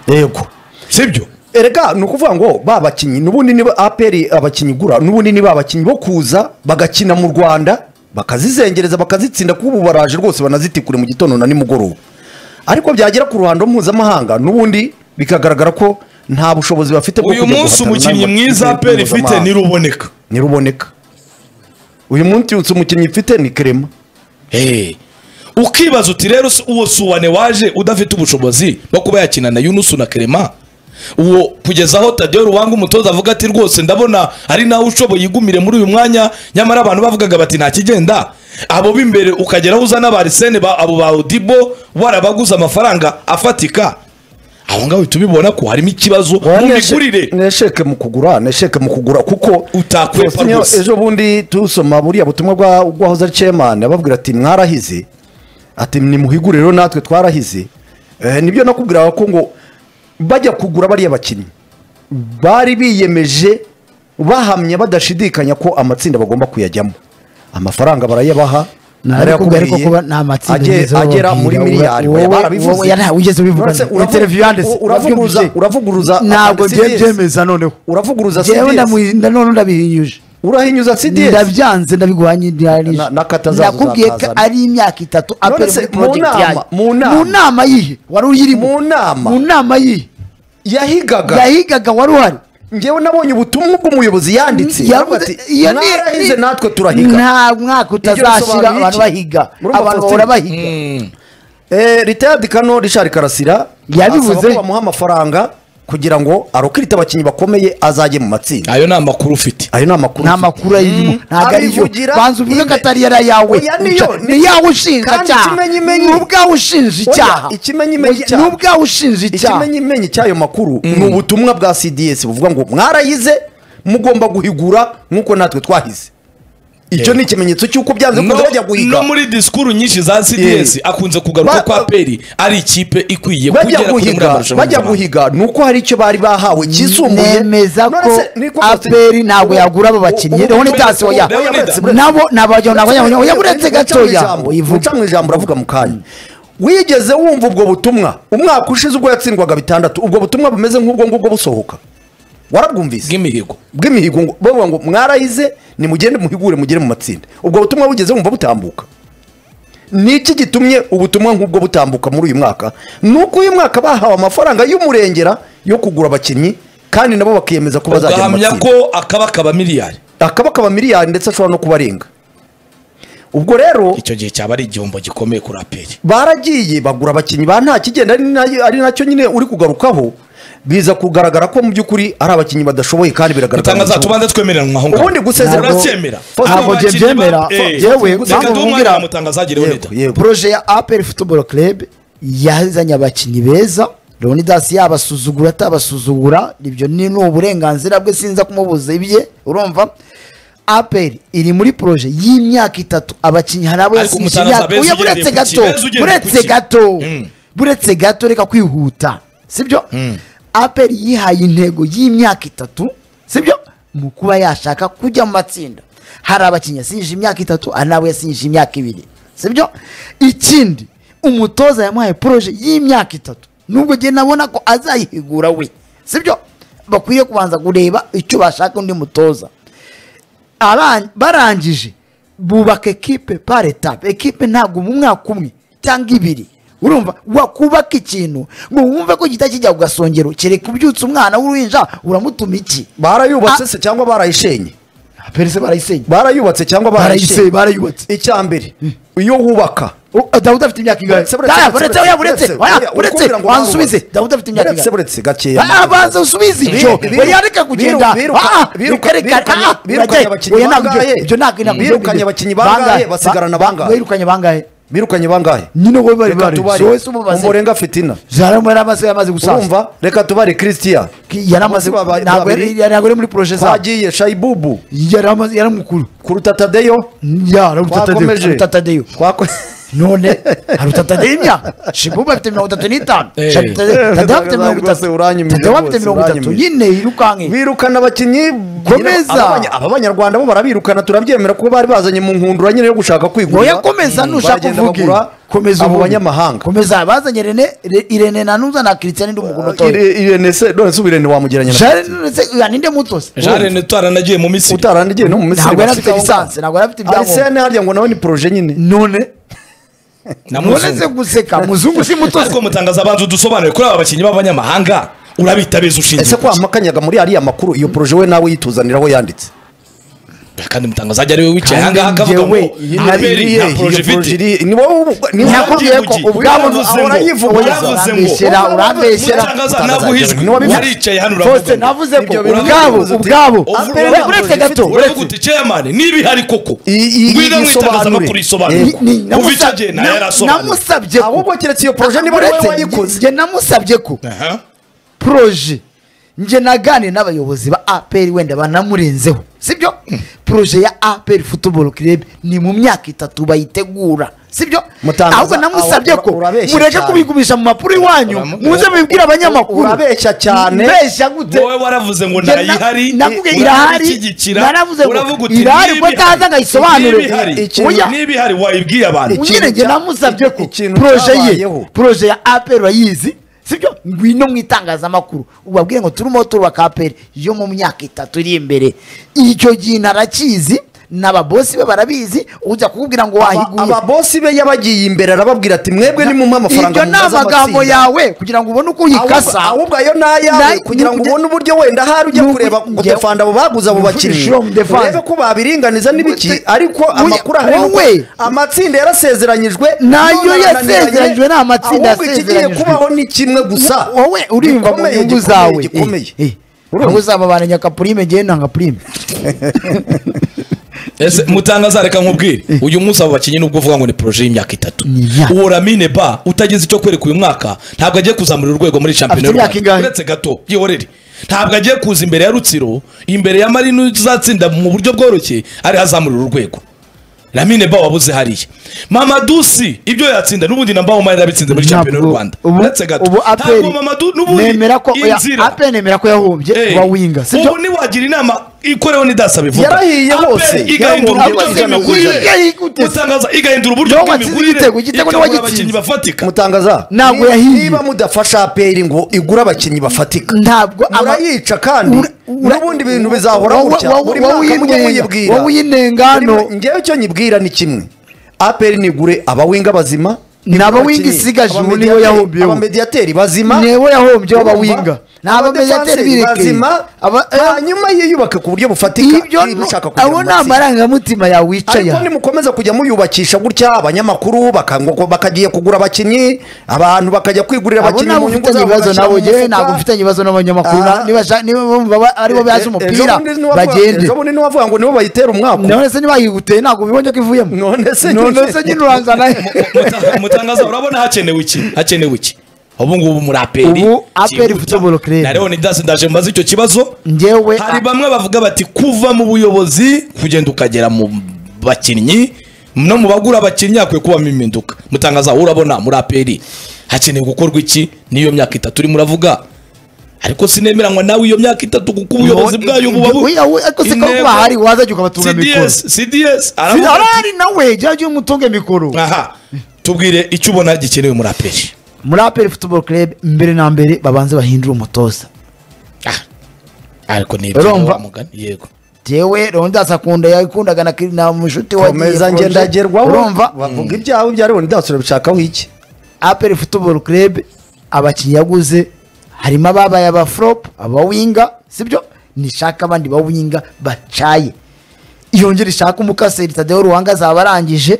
yego sibyo erega ni ukuvuga ngo ba bakinnyi n'ubundi niba aperi abakinnyi igura n'ubundi ni ba bakinnyi bo kuza bagakina mu rwanda bakazizengereza bakazitsinda kuko ubu baraje rwose banazitikure mu gitondo na nimugoroba ariko byagera ku ruhando mpuzamahanga n'ubundi bikagaragara ko nta bushobozi bafite bwo uyu kujya munsi guhatana umukinnyi n'ayo makipe mwiza aperi ifite mpuzamahanga. ntiruboneka ntiruboneka uyu munsi umukinnyi ufite ni kerema Hey. ukibaza uti rero si- uwo suwane waje udafite ubushobozi bwo kuba yakina na yunusu na kerema uwo kugeza aho tadeo ruwanga umutoza avuga ati rwose ndabona ari nawe ushoboye igumire muri uyu mwanya nyamara abantu bavugaga bati nta kigenda abo b'imbere ukageraho uza n'abarisene ba abo ba odibo warabaguze amafaranga afatika aho ngaho uhita ubibona ko harimo ikibazo mu migurire nesheke mu kugura nesheke mu kugura kuko Utakwepa Faustin, rwose. ejo bundi tusoma buriya butumwa bwa bwahoze ari chairman ababwira ati mwarahize ati nimuhigure rero natwe twarahize Eh, nibyo nakubwiraga ko ngo bajya kugura bariya bakinnyi bari biyemeje bahamya badashidikanya ko amatsinda bagomba kuyajyamo amafaranga barayabaha Narabikubwiye ariko barayakubwiye, kuba nta matsinda agera- bigeze bababwira, agera muri wowe- miliyari oya, wowe- barabivuze. wowe- nta- wigeze ubivuga Uretse na- uravugu- interview yanditse, uravuguruza babyumvise. uravuguruza ntabwo amadesi ngiye yese. byemeza noneho uravuguruza Njyewe CDS. ndamu- ndanone ndabihinyuje urahinyuza cds ndabyanze ndabiguhanye Na- ndihanyije na kata zazo nakubwiye ko uzakazana. ari imyaka itatu None aperi se muri mu porojegiti nama- yanjye mu nama- mu nama yihe wari uyirimo mu nama. mu nama yihe yahigaga yahigaga wari uhari ngewe nabonye ubutumwa bw'umuyobozi yanditse Yavuze- Aravuga ati, iyo ni- mwarahize ni- natwe turahiga nta mwaka bisobanuye utazashira iki? abantu bahiga Murumva abantu Faustin? bahora bahiga Eh, ritayadi kano richard karasira Yabivuze. asaba ko bamuha amafaranga kugira ngo arokirite abakinnyi bakomeye azajye mu matsinda ayo ni amakuru ufite ayo ni amakuru nta makuru ayirimo ntabwo ariyo abivugira banza uvuge ko ibe- atari yari ayawe Oya, niyo, Uca- niyo. ni yawe ushinja Kandi icyaha ikimenyimenyi- ni ubwawe ushinja Oya, icyaha ikimenyimenyi Oya, cyaha. ni ubwawe ushinja icyaha ikimenyimenyi cy'ayo makuru ni ubutumwa bwa cds buvuga ngo mwarayize mugomba guhigura nk'uko natwe twahize icyo Yego. ni ikimenyetso cy'uko byanze no, kuza bajya guhiga no muri disikuru nyinshi za cds Yeah. akunze kugaruka Ba- ko aperi ari ikipe ikwiye bajya kugera kure muri guhiga amarushanwa bajya mpuzamahanga. guhiga ni uko hari icyo bari bahawe kisumbuye nemeza None ko se, ni ko- aperi ntabwo yagura abo bakinnyi Ubu- ubu- leonidas oya Leonidas. nabo nabajya nabajya oya uretse gatoya uca mu ijambo uravuga mu kanya wigeze wumva ubwo butumwa umwaka ushize ubwo yatsindwaga bitandatu ubwo butumwa bumeze nk'ubwo ngubwo busohoka warabwumvise bw'imihigo bw'imihigo ngo- bavuga ngo mwarahize nimugende muhigure mugere mu matsinda ubwo butumwa bugeze wumva butambuka ni iki gitumye ubutumwa nk'ubwo butambuka muri uyu mwaka ni uko uyu mwaka bahawe amafaranga y'umurengera yo kugura abakinnyi kandi nabo bakiyemeza ko bazajya mu ugahamya matsinda ko akaba kaba miliyari akaba akaba miliyari ndetse ashobora no kubarenga ubwo rero icyo gihe cyaba ari igihombo gikomeye kuri aperi baragiye bagura abakinnyi ba nta kigenda ari na- ari nacyo nyine uri kugarukaho biza kugaragara ko mu by'ukuri ari abakinnyi badashoboye kandi biragaragara utangaza mu gihugu. tubanze twemeranwa aho ngaho ubundi gusezera Ntabwo- uracyemera ntabwo njye mbyemera. Yewe, mpamvu reka duhumanye nkubwira- na mutangazagire yego wenda yego poroje ya aperi futuboro kerebe yazanye abakinnyi beza leonidas yabasuzugura atabasuzugura ibyo ni ni uburenganzira bwe sinza kumubuza ibye urumva aperi iri muri poroje y'imyaka itatu abakinnyi hari abo Ariko yasije umutoza imyaka Benz oya ugendeye buretse ku ki? gato Benz ugendeye buretse ku ki? gato Mm. buretse gato reka kwihuta sibyo aperi yihaye intego y'imyaka itatu sibyo mu kuba yashaka kujya mu matsinda hari abakinnyi yasije imyaka itatu hari n'abo yasije imyaka ibiri sibyo ikindi umutoza yamuhaye poroje y'imyaka itatu nubwo njye nabona ko azayihigura we sibyo bakwiye kubanza kureba icyo bashaka undi mutoza aban- barangije bubaka ekipe par etape ekipe ntabwo mu mwaka umwe cyangwa ibiri urumva wakubaka ikintu ngo wumve ko gihita kijya ku gasongero kereka ubyutse umwana w'uruhinja uramutuma iki barayubatse Ah. se cyangwa barayishenye perese barayisenya barayubatse cyangwa barayishenye barayisenya barayubatse icya mbere iyo wubaka U- dawudi afite imyaka ingahe Buretse, buretse, Oya, buretse, buretse, buretse oya, buretse oya, oya, buretse ukumbira ngo wansubize barubatse. dawudi afite imyaka Buretse, ingahe buretse, gakeya, Ah, ah, banza usubize Biru- ibyo biru- oya reka kugenda biru- Ah, ah, biruka- reka reka birukanye- ah, birukanye oya, abakinnyi oya, ntabwo bangahe? ibyo- ibyo ntabwo ntabwo ibyo- Birukanye abakinnyi bangahe? Basigarana ba- bangahe? birukanye bangahe birukanye bangahe nyine wowe bari reka bari tubare wese umubaze umurenga fitina jaramo yari amaze yamaze gusaza urumva reka tubare christian yari amaze Munsi baba- ntabwo yari babiri. ntabwo yari muri poroje zabo twagiye shayibubu yari amaze yari mukuru kuruta tadeyo yararutatadeyo twakomeje rutatadeyo Twako- none harutatadeyo imyaka shibubu afite mirongo itatu n'itanu Eh. Shatade- Tadeyo afite Rwose mirongo itatu uranyimije Tadeyo afite rwose, mirongo itatu uranyimije. nyine yirukanke birukana abakinnyi Komeza. Ababanya- aba banyarwanda bo barabirukana turabyemera kuko bari bazanye mu nkundura nyine yo gushaka kwigurira oya komeza Mm, nushaka baragenda uvuge bagura komeza abo uvuge. banyamahanga komeza bazanye rene Re- irene nanuza na christian ndi umuntu mutoya Ire- irene se none se ubu irene wamugereranya na jare none ninde mutosi jare ntitwaranagiye mu misiri utarandigiye no mu misiri ntabwo yari afite bafite lisansi ntabwo yari afite ibyangombwa arisene harya ngo nawe ni poroje nyine none na none se muzungu guseka muzungu si ariko mutozi mutangaza abanza udusobanure kuri aba bakinnyi b'abanyamahanga urabita beza ushingiye ese ko kuki? wamakanyaga muri ariya makuru iyo poroje we nawe yituzaniraho yanditse kandi mutangaza ajya ariwe wicaye Kandi ahangaha akavuga ngo njyewe aperi iriye, nta iyo poroje poroje ifite iri- ni wowe ubu- ni wowe Nakubwiye wagiye ko kugi- ubwabo Uravuze ngo- urayivuza. urayivuza ngo- Urambeshyera, urambeshyera. mutangaza ntabwo uhijwe Ni wowe- waricaye hano Faustin uravuga navuze ko Ibyo bintu ubwabo byabuze uti- ubwabo Over- We- over- uretse gato uravuga uti chairman niba ihari koko I- i- ngwino mu isobanure. itangazamakuru isobanure Ni- ni- kuva icyo namusa- gihe na- nayo yarasobanura namusabye ko ahubwo keretse iyo poroje niba ari wowe uretse wayikoze njye namusabye ko Aha. poroje njye naganire n'abayobozi ba aperi wenda banamurenzeho sibyo poroje ya aperi futuboro kirebe ni mu myaka itatu bayitegura sibyo Mutangaza, ahubwo namusabye ura- ko urabeshya mureke cyane. kubigumisha mu mapuro iwanyu Uramu- muze mubibwire abanyamakuru Urabeshya cyane. mbeshya gute wowe waravuze ngo Njye na- ntayihari nakubwiye uravuga irahari, ishyigikira, naravuze ngo uravuga uti irahari, niba ubwo ihari, ataza ngayisobanure. niba ihari, Ikintu- oya. niba ihari wayibwiye abantu Ikintu nyine njye cya- namusabye ko ikintu poroje ye cyabayeho. poroje ya aperi urayizi sibyo ngwino mu itangazamakuru ubabwire ngo turimo turubaka aperi yo mu myaka itatu iri imbere icyo gihe narakizi n'ababosi be barabizi ujya kukubwira ngo wahiguye ababosi be yabagiye imbere arababwira ati mwebwe ni mumuhe amafaranga ibyo ni mumaze amagambo amatsinda." yawe kugira ngo ubone uko uyikasa Ahubwo- ahubwo ayo ni ayawe Nayo- kugira ngo nuko- ubone uburyo wenda hari ujya nuko- kureba ngo njye- defanda abo baguze abo nuko bakinnyi ushira mu defanda. urebe ko babiringaniza n'ibiki Ute- ariko Oya, amakuru ahari ni uko wowe. amatsinda yarasezeranyijwe Nayo none arananiranye. yasezeranyijwe, ni amatsinda ahubwo ikigiye yasezeranyijwe. kubaho ni kimwe gusa wowe urimva mu Gikomeye, nyungu gikomeye, zawe gikomeye ahubwo uzababana nyakapurime ngewe nta ngapurime ese mutangaza reka nkubwire uyu munsi abo bakinnyi nubwo uvuga ngo ni poroje y'imyaka itatu Ni imyaka. uwo ramine ba utagize icyo kwereka uyu mwaka ntabwo agiye kuzamura urwego muri shampiyona y'u Afite rwanda imyaka ingahe? uretse gato yihorere ntabwo agiye kuza imbere ya rutsiro imbere ya marino uzatsinda mu buryo bworoshye ariho azamurira urwego ramine ba wabuze hariya mamadusi ibyo yatsinda n'ubundi na mbaho mari yarabitsinze muri shampiyona y'u Ntabwo- rwanda ubu- uretse gato ubu aperi mamadu n'ubundi nemera ko oya, inzira aperi nemera ko yahombye Eh, wa winga sibyo ubu ntiwagira inama ikoreho nidasaba ivuga Yarahiye Aperi hose. igahindura Yarahiye uburyo hose. bw'imigurire Yarahiye gute? Mutangaza igahindura uburyo Niwe watsinze bw'imigurire igitego, igitego niwe ikabura wagitsinze. abakinnyi bafatika mutangaza Ntabwo niba- yahiye. niba mudafasha aperi ngo igure abakinnyi bafatika ntabwo ama- murayica kandi Ura- ura- n'ubundi bintu bizahora Wowe- gutya wowe- buri wowe mwaka mujye uyinenga. muyibwira Wowe uyinenga hano. Buri mwa- ngewe icyo nyibwira ni kimwe aperi nigure abawinga bazima Ni abawinga abakinnyi, isigaje, ubu abamediateri- niyo yahombeyeho. abamediateri bazima niwe yahombye urumva? w'abawinga ni abamediateri Abadefanseri birekeye bazima Aba- eh, hanyuma yiyubake ku buryo bufatika ibyo niba ni- ushaka kugira abo ni amatsinda. amarangamutima yawe wicaye ariko aha. nimukomeza kujya muyubakisha gutya abanyamakuru bakangwa- bakagiye kugura abakinnyi abantu bakajya kwigurira abo abakinnyi nabo ufitanye ibibazo bagashyira nabo mu ngewe mufuka. ntabwo mfitanye ibibazo n'abanyamakuru Ah. niba sha- niba bumva ba- aribo bazi E- e- umupira ejo bundi niwavuga- bagende ejo bundi niwavuga ngo nibo bayitera umwaka none se niba yiguteye ntabwo ubibonye ko ivuyemo None se- none se nyine uranzana Muta- mutangaza urabona hakenewe iki hakenewe iki ubu ngubu muri aperi Ubu APR ifite cyihuta. Bolokireri. na leon das ndaje mbaza icyo kibazo njyewe hari bamwe bavuga bati kuva mu buyobozi kugenda ukagera mu bakinnyi no mu bagura abakinnyi hakwiye kubamo impinduka mutangaza wowe urabona muri aperi hakenewe gukorwa iki n'iyo myaka itatu urimo uravuga ariko sinemeranywa nawe iyo myaka itatu kuko ubuyobozi bwayo buba bu- Oya, we- ariko se kaba Intego- kuba hari waza ajya ukabatunga mikoro CDS CDS aravuga ati, arahari nawe jya ujye umutunge mikoro aha tubwire icyo ubona gikenewe muri aperi muri aperi futuboro kerebe mbere na mbere babanze bahindure umutoza Ah, ariko ni ibyo Urumva? wa mugani yego jewe rondas akunda yakundaga na kiri- na mushuti wa komeza ngendagerwaho urumva bavuga ibyawe bya leon das urabishakaho iki aperi futuboro kerebe abakinnyi yaguze harimo ababaye abafurop abawinga sibyo nishaka abandi bawinga bacaye yongera ishaka umukaseri tadeho ruhanga azaba arangije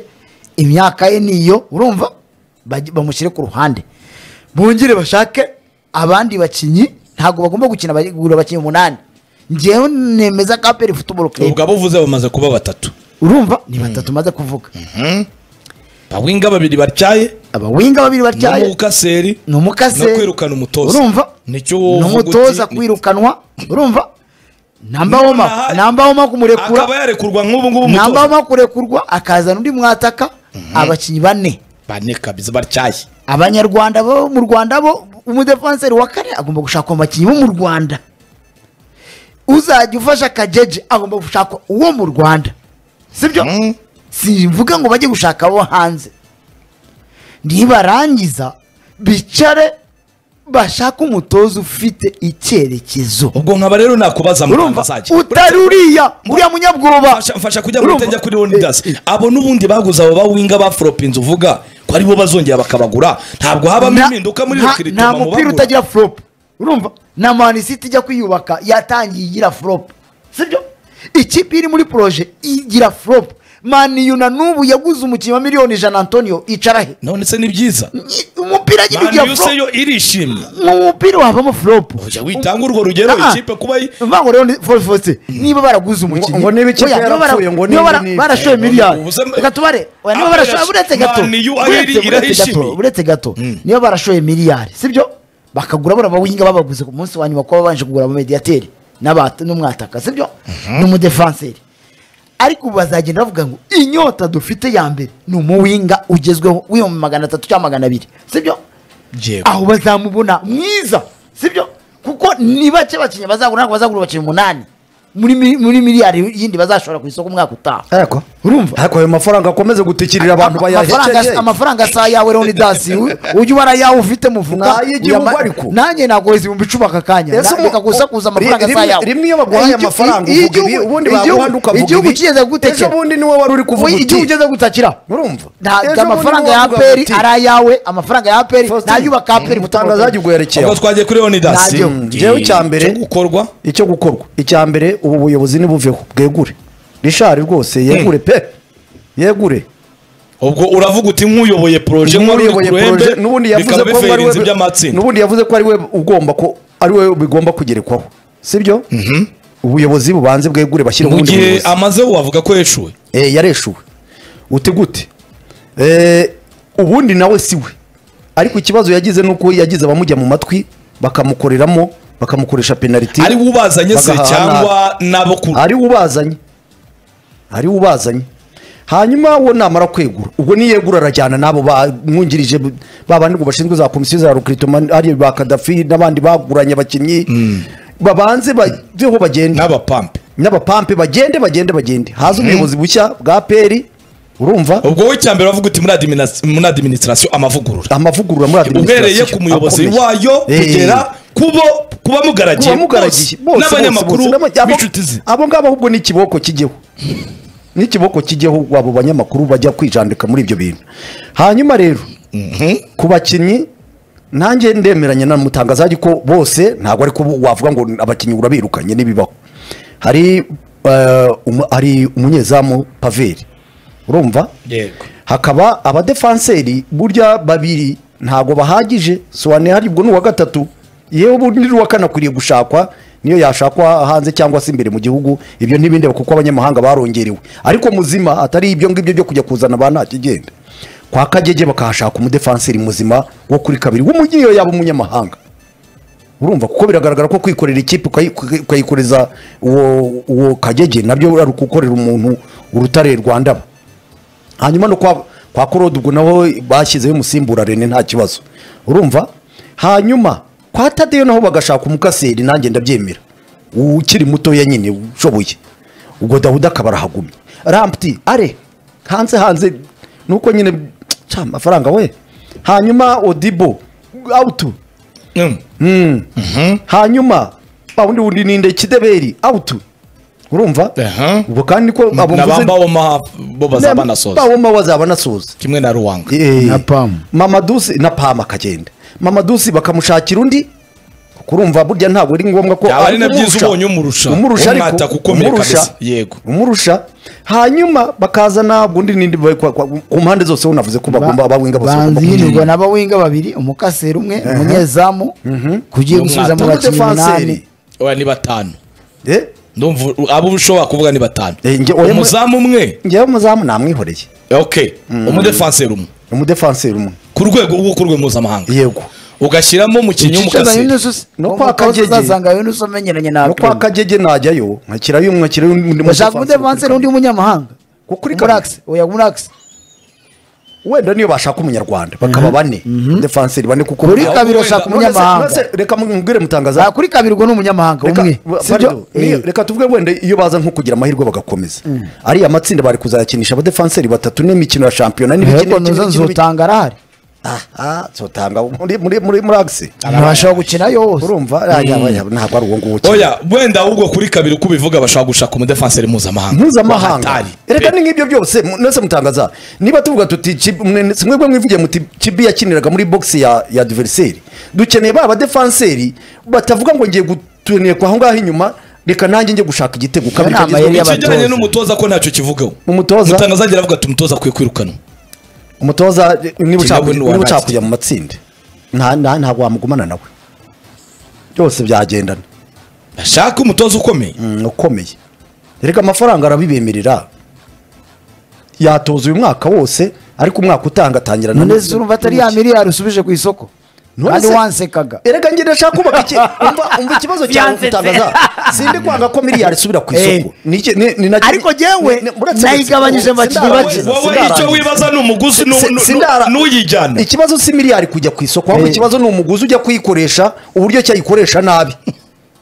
imyaka ye niyo urumva Bajye- bamushyire ku ruhande bongere bashake abandi bakinnyi ntabwo bagomba gukina bagura abakinnyi umunani ngewe nemeza ko aperi futuboro kerebe ubwo abuvuze bamaze kuba batatu urumva ni batatu maze kuvuga bawinga babiri batyaye abawinga babiri batyaye n'umukaseri ni umukase no kwirukana umutoza urumva nicyo ni wovuga uti- umutoza kwirukanwa urumva Nonaha- nambawoma akaba kumurekura yarekurwa nk'ubu ngubu umutoza nambawoma kurekurwa akazana undi mwataka abakinnyi bane bane kabisa batyaye abanyarwanda bo mu rwanda bo umudefanseri wa kane agomba gushaka abakinnyi bo mu rwanda uzajya ufasha kajeje agomba gushaka uwo mu rwanda sibyo Mm. simvuga ngo bajye gushaka abo hanze nibarangiza bicare bashake umutoza ufite icyerekezo ubwo nkaba rero nakubaza mu Rwanda urumva azajya utari uriya uriya munyabwoba Mfasha- mfasha kujya mu Urumva? itajya kuri Leonidas abo n'ubundi baguze abo bawinga baforopinze uvuga ko aribo bazongera bakabagura ntabwo habamo Nta- impinduka muri nta- rukiri nta mupira utagira flop urumva na manisiti ijya kwiyubaka yatangiye igira flop sibyo ikipe iri muri poroje igira flop maniyu na n'ubu yaguze umukinnyi wa miliyoni ijana antonio icara he none se ni byiza Ni- umupira nyine mani ugira yose flop yo irishimye mu mupira wabamo flop Oya, witanga urwo rugero Ah, ah. ikipe kuba yi- mvuga ngo rero ni forifose niba baraguze umukinnyi ngo niba ikipe oya, niba bara- yarapfuye, ngo niba niba bara- niba. barashoye miliyari ubu se- reka tubare oya, niba Ah, barashoye barasho- uretse gato Man U uretse- ahiri- uretse irahishimiye. gato, uretse gato niba barashoye miliyari sibyo bakagura bora bawinga babaguze ku munsi wa nyuma kuba babanje kugura abamediyateri n'aba- n'umwataka sibyo n'umudefanseri ariko ubu bazagenda bavuga ngo inyota dufite ya mbere ni umuwinga ugezweho w'ibihumbi magana atatu cyangwa magana abiri sibyo Yego. aho bazamubona mwiza sibyo kuko ni bake bakinnyi bazagura ntabwo bazagura abakinnyi umunani muri mi- muri miliyari yindi bazashora ku isoko umwaka utaha ariko urumva ariko ayo mafaranga akomeze gutikirira abantu Ama- amafaranga bayahekeye amafaranga sa yawe Leon Dasi u- ujye ubara ayawe ufite mufuka N'ay'igihugu ariko. nanjye nagoheza ibihumbi icumi aka kanya Ese Na- mu- reka gusakuza amafaranga sa rimwe- yawe rimwe iyo baguhaye Igi- amafaranga i- uvuga ibi, igihugu- ubundi baguha undi ukavuga igihugu ibi. kigeze ejo gutekera bundi niwe wari uri kuvuga Oya, uti igihugu kigeze gutakira urumva ntabwo Ejo bundi amafaranga niwe ya wavugaga aperi uti, ari ayawe amafaranga ya aperi Faustin, nayubaka aperi umutangaza yagiye uguherekeyeho ubwo twagiye kuri Leonidas Najyo. Mm, Njyewe icya mbere- cyo gukorwa icyo gukorwa icya mbere ubu buyobozi nibuveho bwegure rishari rwose yegure pe yegure ubwo uravuga uti nk'uyoboye poroje nk'uyoboye n'uyoboye poroje poroje n'ubundi yavuze ko bikaba ari biferinze we by'amatsinda n'ubundi yavuze ko ari we ugomba ko ari we bigomba kugerekwaho sibyo ubuyobozi bubanze bwegure bashyire mu ubundi gihe buyobozi amazeho wavuga ko yeshuwe Eh, yareshuwe uti gute Eh, ubundi nawe si we ariko ikibazo yagize ni uko yagize abamujya mu matwi bakamukoreramo bakamukoresha penaliti ari ubazanye se bagahaha cyangwa n'abo ku ari ubazanye ari ubazanye hanyuma wo namara kwegura ubwo niyegura arajyana n'abo bamwungirije ba bandi ngo bashinzwe za komisiyo za rukritomani ari ba kadafi n'abandi baguranye abakinnyi babanze baveho bagende n'abapampe n'abapampe bagende bagende bagende haza ubuyobozi bushya bwa peri urumva ubwo wowe icya mbere wavuga uti muri adiminas- muri administration amavugurura amavugurura muri uhereye administration ku muyobozi akomeye. wayo Eh, kugera kubo kuba mugaragiye abamugaragiye bose, n'abanyamakuru b'inshuti ze abo ngabo ahubwo ni ikiboko kijyeho n'ikiboko kijyeho abo banyamakuru bajya kwijandika muri ibyo bintu hanyuma rero ku bakinnyi nanjye ndemeranya na mutangazaji ko bose ntabwo ari ko wavuga ngo abakinnyi urabirukanye n'ibibaho hari eh, umu- hari umunyezamu paveri urumva yego hakaba abadefanseri burya babiri ntabwo bahagije soane hari ubwo ni uwa gatatu yewe ubundi ni uwa kane akwiriye gushakwa niyo yashakwa hanze cyangwa se imbere mu gihugu ibyo ntibindeba kuko abanyamahanga barongerewe ariko muzima atari ibyo ngibyo byo kujya kuzana ba ntakigenda kwa kagege bakahashaka umudefanseri muzima wo kuri kabiri w'umunyiyo yaba umunyamahanga urumva kuko biragaragara ko kwikorera ikipe ukayi- ukayi- ukayikoreza uwo uwo kagege nabyo ari ukukorera umuntu urutare rwa ndaba hanyuma no kwa kwa korode ubwo naho bashyizeho umusimbura rene nta kibazo urumva hanyuma kwa tadeyo naho bagashaka umukaseri nanjye ndabyemera ukiri mutoya nyine ushoboye ubwo dawuda akaba arahagumye ramputi are hanze hanze nuko nyine ca amafaranga we hanyuma odibo awutu Mm. hanyuma wundi wundi ninde kideberi awutu urumva Aha. ubwo kandi ko abo na mvuze- bambawo maha bo bazaba Nem- nasoza bawoma bazaba nasoza kimwe na ruwanga Na Pam. mamadusi na pama akagenda mamadusi bakamushakira undi kuko urumva burya ntabwo ari ngombwa ko Yaba ari na umurusha. byiza ubonye umurusha. umurusha ariko Umwataka ukomeye umurusha kabisa. Yego. umurusha hanyuma bakazana undi nindi ba- kwa- kwa- ku mpande zose unavuze ko bagomba abawenga bose bagomba banzihinirwa kugira- n'abawinga babiri umukaseri umwe umunyezamu kugiye gusubiza mu bakinnyi Defenseri. umunani oya ni batanu Eh? ndumva abo ushobora kuvuga ni batanu Eh, njye- oya, umuzamu umwe njyewe umuzamu namwihoreye ok umudefanseri umwe umudefanseri umwe ku rwego ubu ku rwego mpuzamahanga yego ugashyiramo umukinnyi w'umukaseri No no kwa kwa kagege Kagege. uzasanga yuno usomenyeranye na no kwa Akram. kagege najyayo nkakirayo umwe nkakirayo undi bashaka mudefanseri umudefanseri undi w'umunyamahanga Kuko uri Muri kabiri. Axe, oya muri Axe. wenda niyo bashaka umunyarwanda bakaba bane defanseri bane kuko kuri Aho- kabiri wenda- bashaka None se- umunyamahanga none se reka mubwire mutangaza Za kuri kabiri ubwo ni umunyamahanga Reka- umwe ba- sibyo pardon, niyo- reka tuvuge wenda iyo baza nko kugira amahirwe bagakomeza ariya matsinda bari kuzayakinisha abadefanseri batatu n'imikino ya shampiyona n'ibiki- ariko n'ibiki- nuza n'ibiki- nzotanga arahari Ah, ah, zotanga muri muri muri muri agisi ntibashaka gukina yose urumva ah, yaba- yaba- ntabwo ari uwo nguwo ukina. oya wenda ahubwo kuri kabiri uko ubivuga bashobora gushaka umudefanseri mpuzamahanga mpuzamahanga Hatari. reka ni nk'ibyo byose mu- nese mutangaza niba tuvuga tuti Chib- mwe- simwe bwe mwivugiye muti kibi yakiniraga muri box ya ya diveriseri dukeneye ba badefanseri batavuga ngo ngiye gutunira kwa aho ngaho inyuma reka nanjye njye gushaka igitego kabiri Iyo nama kagezweho. yari y'abatoza. ikigeranye n'umutoza ko ntacyo kivugaho Umutoza? mutangaza agira avuga ati umutoza akwiye kwirukanwa umutoza eh, niba ushaka Kibabu niba ushaka ntiwabashye. kujya mu matsinda nta- nta- ntabwo wamugumana nawe byose byagendana bashaka umutoza ukomeye Mm, ukomeye reka amafaranga arabibemerera yatoza uyu mwaka wose ariko umwaka utanga atangira na- none se urumva atari ya miliyari usubije ku isoko None kandi se- wansekaga erega njye ndashaka kubaka iki umva umva ikibazo cyawe Byansetse. utangaza sindi kwanga ko miliyari isubira ku isoko Eh. Ni iki- ni- ni nacyo- Ariko jyewe ni- ni- muretse- nayigabanyije sindara- abakinnyi bake. sindara- wowe sindara- icyo wibaza ni umuguzi n'u- Si- n'u- sindara- n'uyijyana ikibazo si miliyari kujya ku isoko ahubwo Eh. ikibazo ni umuguzi ujya kuyikoresha uburyo cyayikoresha nabi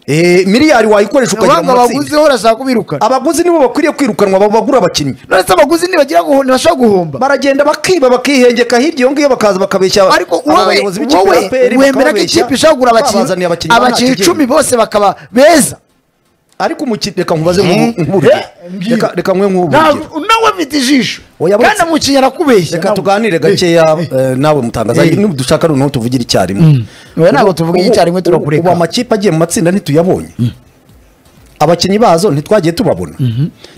Eh, miliyari wayikoresha ukajya abanga mu matsinda abaguzi ho urashaka kubirukana abaguzi nibo bakwiriye kwirukanwa abo bagura abakinnyi none se abaguzi ntibagira guhu- ntibashobora guhomba baragenda bakiba bakihengeka hirya iyo ngiyo bakaza bakabeshya ariko aba wowe bayobozi b'ikipe ya wowe APR wemera ko bakababeshya, ikipe ishobora kugura abakinnyi babazaniye abakinnyi abakinnyi nta icumi kigega. bose bakaba beza ariko umukino reka nkubaze nk'uburyo reka reka nkwe nk'uburyo Ntabwo- nawe mfite ijisho Oya, buretse- kandi umukinnyi arakubeshya reka nawe. tuganire gakeya eh, nawe mutangaza Eh. dushaka noneho tuvugire icyarimwe Oya, ntabwo tuvuga Ubu- icyarimwe ubu- turakureka. ubu amakipe agiye mu matsinda ntituyabonye abakinnyi bazo ntitwagiye tubabona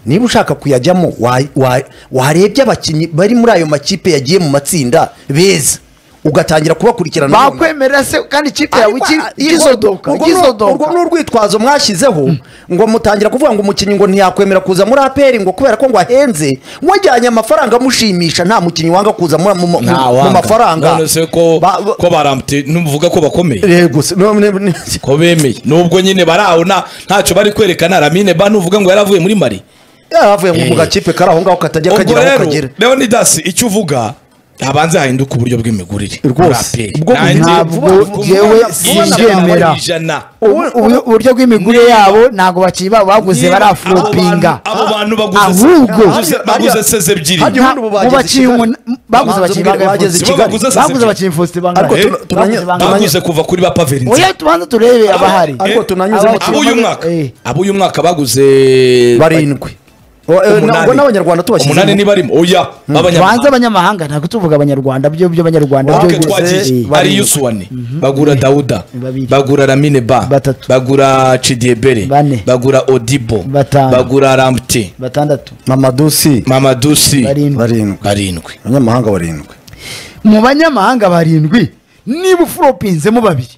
niba ushaka kuyajyamo wa- wa- warebye abakinnyi bari muri ayo makipe yagiye mu matsinda beza ugatangira kubakurikirana none. bakwemerera se kandi ikipe yawe iki- igisodoka Urwo- urwo ni igisodoka urwitwazo mwashyizeho ngo mutangira kuvuga ngo umukinnyi ngo ntiyakwemera kuza muri aperi ngo kubera ko ngo ahenze wajyanye amafaranga amushimisha nta mukinnyi wanga kuza muri- mu mu- mu mafaranga none se ko Ba- ba- ko barambuye ntuvuga ko bakomeye Yego se, no- ne- ne- ko bemeye nubwo nyine barawona ntacyo bari kwerekana ramine ba nuvuga ngo yaravuye muri mari yaravuye ngo Eh. mu gakipe kari aho ngaho katajya ubwo kagera aho rero kagera leonidas icyo uvuga habanze hahinduka uburyo bw'imigurire Rwose. Ubwo ntabwo jewe sibyemera. Ubu- ubu- uburyo bw'imigure yabo ntago bakinnyi babo baguze baraflopinga abo bantu baguze ahubwo baguze- baguze seze ebyiri Hadi- nta- ubu mu bageze bakinnyi Kigali. umun- baguze Bamanza abakinnyi ubwire bangahe bageze Faustin? Kigali. Baguze seze baguze ebyiri. abakinnyi Faustin Ariko bangahe tuna- tunanye- Baguze bangahe? baguze kuva kuri ba pavelinze oya tubanza turebe abahari ariko tunanyuze mu abo uyu mwaka Eh. abo uyu mwaka baguze barindwi O- eh, na- ubwo n'abanyarwanda umunani tubashyize ntibarimo oya b'abanyarwanda tubanze abanyamahanga ntabwo tuvuga abanyarwanda byo by'abanyarwanda Wabwe Wabwe byo twagiye gusa- ari yusuwane bagura dawuda babiri. bagura ramine ba Batatu. bagura cidiebere Bane. bagura odibo Batanu. bagura ramte batandatu mamadusi mamadusi Barindwi. barindwi barindwi abanyamahanga barindwi mu banyamahanga barindwi niba ufuropinzemo babiri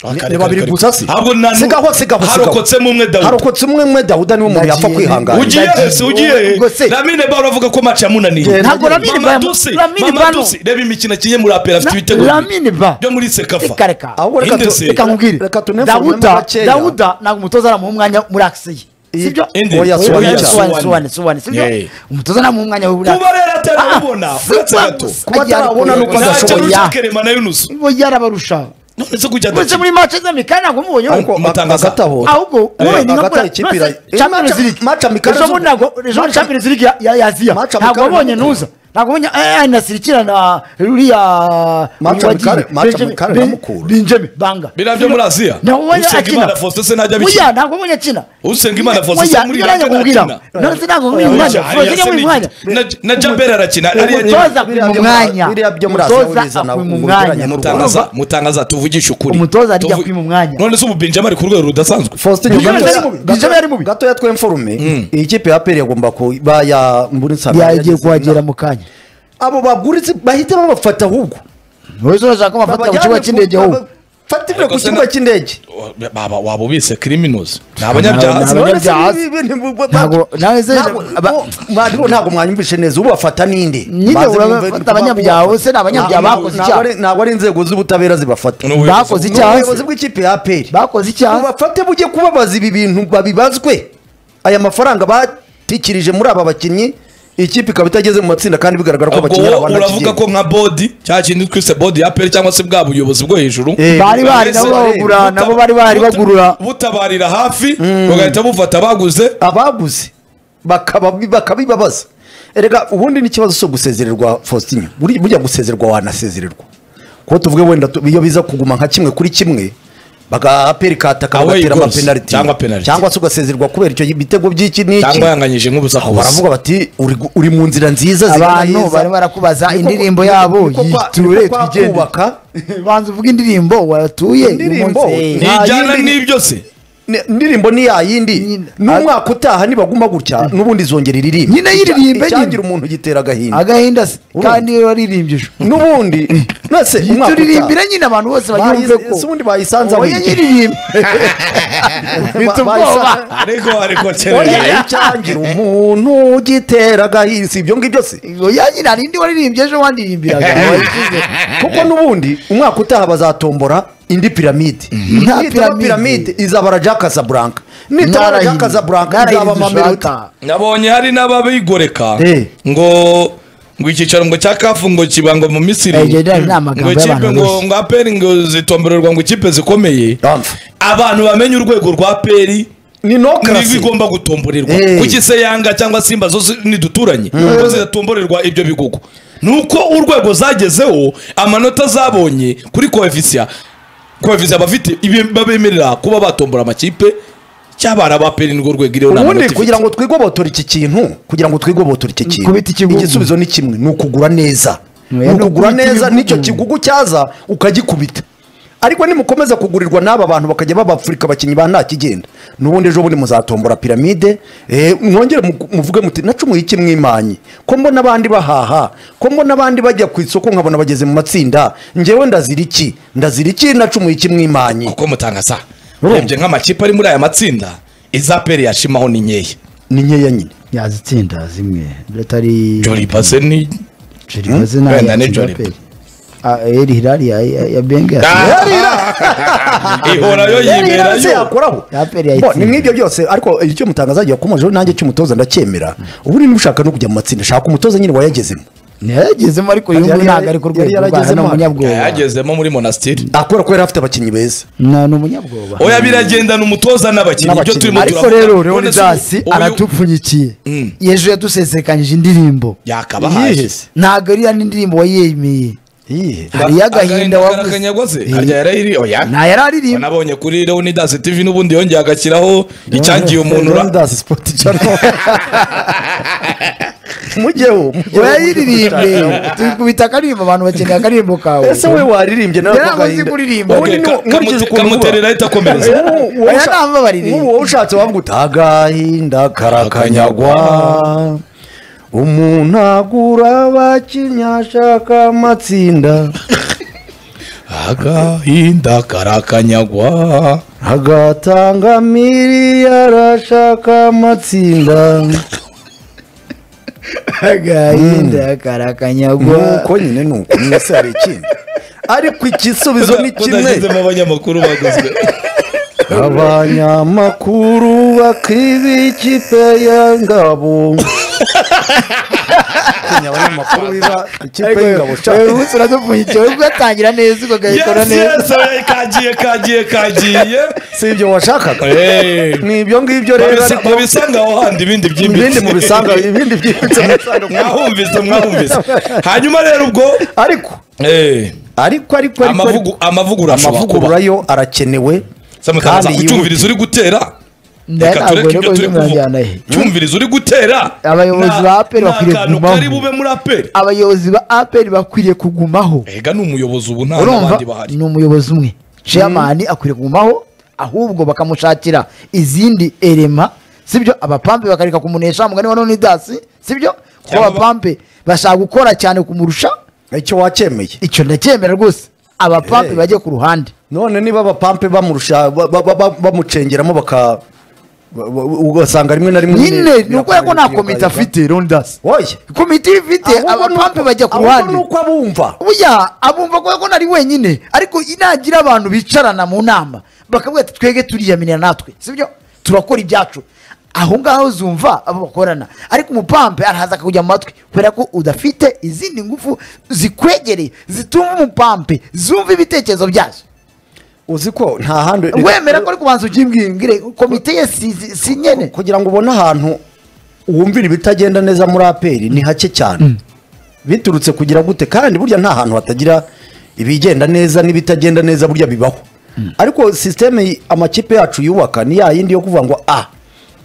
Ni- Kare, ni kare, babiri kare. gusa si Ahubwo nta nu- sigaho sigaho sigaho harokotsemo umwe Dawudi. harokotsemo umwe dawuda niwe umuntu yapfa Nagiye- kwihanganira ugiye Nagiye- wese ugiye Ubwo se- ramine baro avuga ko match yamunaniye Genda. ntabwo ramini mama bano dusi ramini mama bano dusi reba imikino akinye muri apera afite Na- ibitego bibiri. Lamine ba. byo muri sekafa reka reka Ahubwo reka Inde tu- se. reka nkubwire Reka tuneforme mo dawuda gakeya. dawuda ntabwo umutoza aramuha umwanya muri akisiye Iyi- sibyo Inde. Oya, Oya, Suwani. Suwani. Suwani, Suwani, Suwani, sibyo Yeah. umutoza ntamuha umwanya wo kuba rero atarabona uretse gato Kuba atarabona ni uko ntacyo adashoboye. ruca kerema na yunusu bo yarabarusha none se kujya uretse muri mace z'amikari ntabwo mubonyeho ariko Umutangaza. hagati aho ahubwo Eh, wowe ni hagati aho nka buriya ikipe mace ira- Champions Mace- League. Mace Amikari Ejo zo- bundi ntabwo- ejo bundi Mace- Champions League ya- ya- ya Aziya. Mace ntabwo Amikari wabonye na Muto. nuza ntabwo wabonye eh, nasirikira na ruriya Mace wagiye, Amikari- Mace Benjamin- Amikari Ben- Ramukura. Benjamin Banga Biriya byo muri Aziya? ntabwo wabonye Usenga akina Imana Faustin se ntajya abikina. Oya, ntabwo wabonye akina Usengimana Faustin Oya, se muri ntabwo Iranga nakubwira. arakina. None se ntabwo wabonye Oya, umwanya Ariya Faustin se yabonye ni- umwanya na- na jabel arakina ariya nyine. umutoza akwima biriya byo- umwanya biriya byo muri Aziya umutoza urizana akwima mu bijyanye umwanya n'u Rwanda. mutangaza mutangaza tuvugishe ukuri Umutoza arijya Tuvu- kwima umwanya. none se ububinjama ari ku rwego rudasanzwe Faustin Bijama Nyugato- yari mubi, Gato- Bijama yari mubi. gatoya twemforume iyi kipe ya peri yagomba kuba ya mburi nsanga yagiye yageze kuhagera inama. mu kanya abo baguritse bahita babafata ahubwo wese urashaka amafata ku Babajyane kibuga ku- cy'indege ahubwo bafatire Ariko ku se kibuga na- cy'indege baba waba ubise criminals ni abanyabyaha Ni None se abanyabyaha. nibi- nibi- nibi- Ntabwo- nawe se- Ntabwo- aba- bo- mwarimu ntabwo mwanyumvishe neza ubu bafata ninde Nyine Baze urabafata bumve niko abanyabyaha, babafata. se ni abanyabyaha Ntabwo- bakoze ntabwo icyaha. ari- ntabwo ari inzego z'ubutabera zibafata Ni ubuyobozi bakoze ni icyaha ubuyobozi bw'ikipe ya peri bakoze icyaha mubafate mujye kubabaza ibi bintu babibazwe aya mafaranga batikirije muri aba bakinnyi ikipe ikaba itageze mu matsinda kandi bigaragara ko ubwo abakinnyi wowe ari uravuga ko nka bodi cya kintu twise bodi ya peri cyangwa se bwa buyobozi bwo hejuru Eh, bari bahari Mbese- nabo babagura buta- nabo bari bahari buta- bagurura butabarira hafi bagahita bufata baguze abaguze bakaba- bakabibabaza erega ubundi n'ikibazo cyo gusezererwa faustin buri- burya gusezererwa wanasezererwa kuko tuvuge wenda tu- iyo biza kuguma nka kimwe kuri kimwe baga aperi kataka Away bagatera goals amapenaliti cyangwa penalty. cyangwa se ugasezererwa kubera icyo bitego by'iki n'iki cyangwa yanganyije Aho nk'ubusakubusa baravuga bati uri, gu- uri mu nzira nziza Abantu bari barakubaza indirimbo yabo, yiture, twigendere. twubaka banza uvuge indirimbo watuye uyu Indirimbo? Ni- munsi. Nta nijyana yindi- n'ibyo se indirimbo ni yayindi Nyine. n'umwaka utaha nibaguma gutya n'ubundi izongera iririmbe Nyine yiririmbe icyagira nyine. umuntu gitera agahinda agahinda se Urumva. kandi waririmbije n'ubundi nase umwaka turirimbira utaha nyine abantu bose bayi- bagiye ko ese ubundi bayisanze aho oya iri. nyiririmbe Ba- bita bayisa- ubwoba ariko ariko Oya, cyerera icyagira umuntu gitera agahinda si ibyo ngibyo se oya nyine hari indi waririmbye ejo wandirimbiraga wayishyize. kuko n'ubundi umwaka utaha bazatombora indi piramide nitaba Nta piramide. piramide izabara jack Casablanca nitaba Narayindi- jack Casablanca narayindi izaba dushaka. mamelodi nabonye hari n'ababigoreka Eh. ngo ngo icyicaro ngo cya kafu ngo kiba ngo mu misiri Eh, ibyo ni amagambo ngo ikipe y'abantu ngo bose. ngo aperi ngo zitomborerwa ngo ikipe zikomeye Dampf. abantu bamenye urwego rwa peri ni no niba karasi igomba gutomborerwa Eh. kuki se yanga cyangwa simba zo si- ntiduturanye ko zidatomborerwa ibyo bihugu nuko urwego zagezeho amanota zabonye kuri koefisiya koefisiya bafite ibe- babemerera kuba batombora amakipe cyabara ba peri nirwo rwego iriho ubundi n'amanota ifite. kugira ngo twigobotora iki kintu kugira ngo twigobotora iki kintu Kubita ikigugu. igisubizo ni kimwe ni ukugura neza Oya, ni ni ukugura ukubita neza ibigugu. n'icyo kigugu cyaza ukagikubita ariko nimukomeza kugurirwa n'aba bantu bakajya babafurika abakinnyi ba nta kigenda n'ubundi ejo bundi muzatombora piramide eh, mwongere mu- muvuge muti nacumuye iki mwimanye ko mbona abandi bahaha ko mbona abandi bajya ku isoko nkabona bageze mu matsinda njyewe ndazira iki ndazira iki nacumuye iki mwimanye kuko mutangasa Urumva? urebye nk'amakipe ari muri aya matsinda iza peri yashimaho ni nkeya ni nkeya nyine yazitsinda zimwe biratari jori pase ni joribaze nta Wenda ni yakira Joliba. pe eri hirari ya ya benge Ah, ihorayo yiberayo yakoraho Yaperi yayitsinze. Bo, ni mwibyo byose ariko icyo mutangaza agiye kumojeho nanjye cy'umutoza ndacyemera ubu niba ushaka no kujya mu matsinda shaka umutoza nyine wayagezemo ntiyagezemo ariko uyu Yari- nguyu ntabwo ari ku yari rwego rwa yaragezemo. ni umunyabwoba yagezemo muri monastiri akora ko yari afite abakinnyi beza Na- ni umunyabwoba oya biragendana umutoza n'abakinnyi ibyo N'abakinnyi. turimo ariko turavuga. rero None se leonidas uyu- aratupfunyikiye Mm. yejo yadusesekanyije indirimbo yakabahaye Yihese. ntabwo ariya n'indirimbo wayemeye Iyihe. hari y'agahinda wavuze. karakanyagwa se Eh. harya yarayiri oya nta yari aririmba nabonye kuri leonidas tv n'ubundi yongeye agashyiraho icyangiye umuntu ra- Leonidas Sport Channel. mujyeho mujyeho, urayiririmbe mujyeho. tukubita akaririmbo abantu bakeneye akaririmbo kawe ese we waririmbye nawe Yari amaze agahinda. kuririmba. Ubundi Okay, niwo- ka- nkurikije kamute- ukuntu uba. kamuterera ahita akomereza. Nk'uwo- uwo Oya, usha- ntabwo baririmbye. nk'uwo ushatse wavuga uti agahinda karakanyagwa umuntu agura abakinnyi ashaka amatsinda agahinda karakanyagwa agatanga miliyari ashaka amatsinda agahinda karakanyagwa nuko nyine nuko mwese hari ikindi ariko igisubizo ni kimwe kudagezemo abanyamakuru baguzwe abanyamakuru bakiba ikipe ya ngabo Tinya abanyamakuru biba ikipe y'ingabo ariko shaka wewe ubu uradupfunyikiye uri kugatangira neza ugakora neza oya, kagiye kagiye kagiye si ibyo washakaga Eh, ni ibyo ngibyo rero babisa- ariko babisanga aho handi ibindi ibindi byimbitse mubisanga ibindi byimbitse mubisanga mwahumvise mwahumvise hanyuma rero ubwo ariko eh, ariko ariko ariko ariko amavugu- amavugurura ashobora kuba amavugurura yo arakenewe Samakaza, kandi icyumvirizo uri gutera reka tureke ibyo turi kuvuga icyumvirizo uri gutera Abayobozi na- ba APR ni bakwiriye akantu kugumaho. kari bube muri aperi abayobozi ba aperi bakwiriye kugumaho ega ni umuyobozi ubu nta urumva n'abandi bahari ni umuyobozi umwe chairman akwiriye kugumaho ahubwo bakamushakira izindi erema sibyo abapampe bakareka kumunesha mugani wa nonidasi sibyo kuko Cyangwa ba- abapampe bashaka gukora cyane kumurusha icyo wacyemeye icyo ndacyemera rwose abapampe Eh. bajye ku ruhande none niba abapampe bamurusha ba- ba- ba- ba- bamucengeramo baka ba- ba- ugasanga rimwe na rimwe nyine nyine ni uko ko nta komite afite ronidasi oye komite iyo ifite abapampe bajya ku ruhande nuko abumva burya abumva ko ko nari wenyine ariko inagira abantu bicarana mu nama bakavuga ati twege turiyamirira natwe sibyo turakora ibyacu aho ngaho zumva abo bakorana ariko umupampe arahaza akakujya mu matwi kubera ko udafite izindi ngufu zikwegereye zitumva umupampe zumva ibitekerezo byazo uzi ko nta handi wemera ko ari kubanza ugimbwire komite ye si, si, si nyene kugira ngo ubone ahantu wumvira ibitagenda neza muri aperi ni hake cyane biturutse kugira gute kandi burya nta hantu hatagira ibigenda neza n'ibitagenda neza burya bibaho ariko sisiteme amakipe yacu yubaka ni ya yindi yo kuvuga ngo a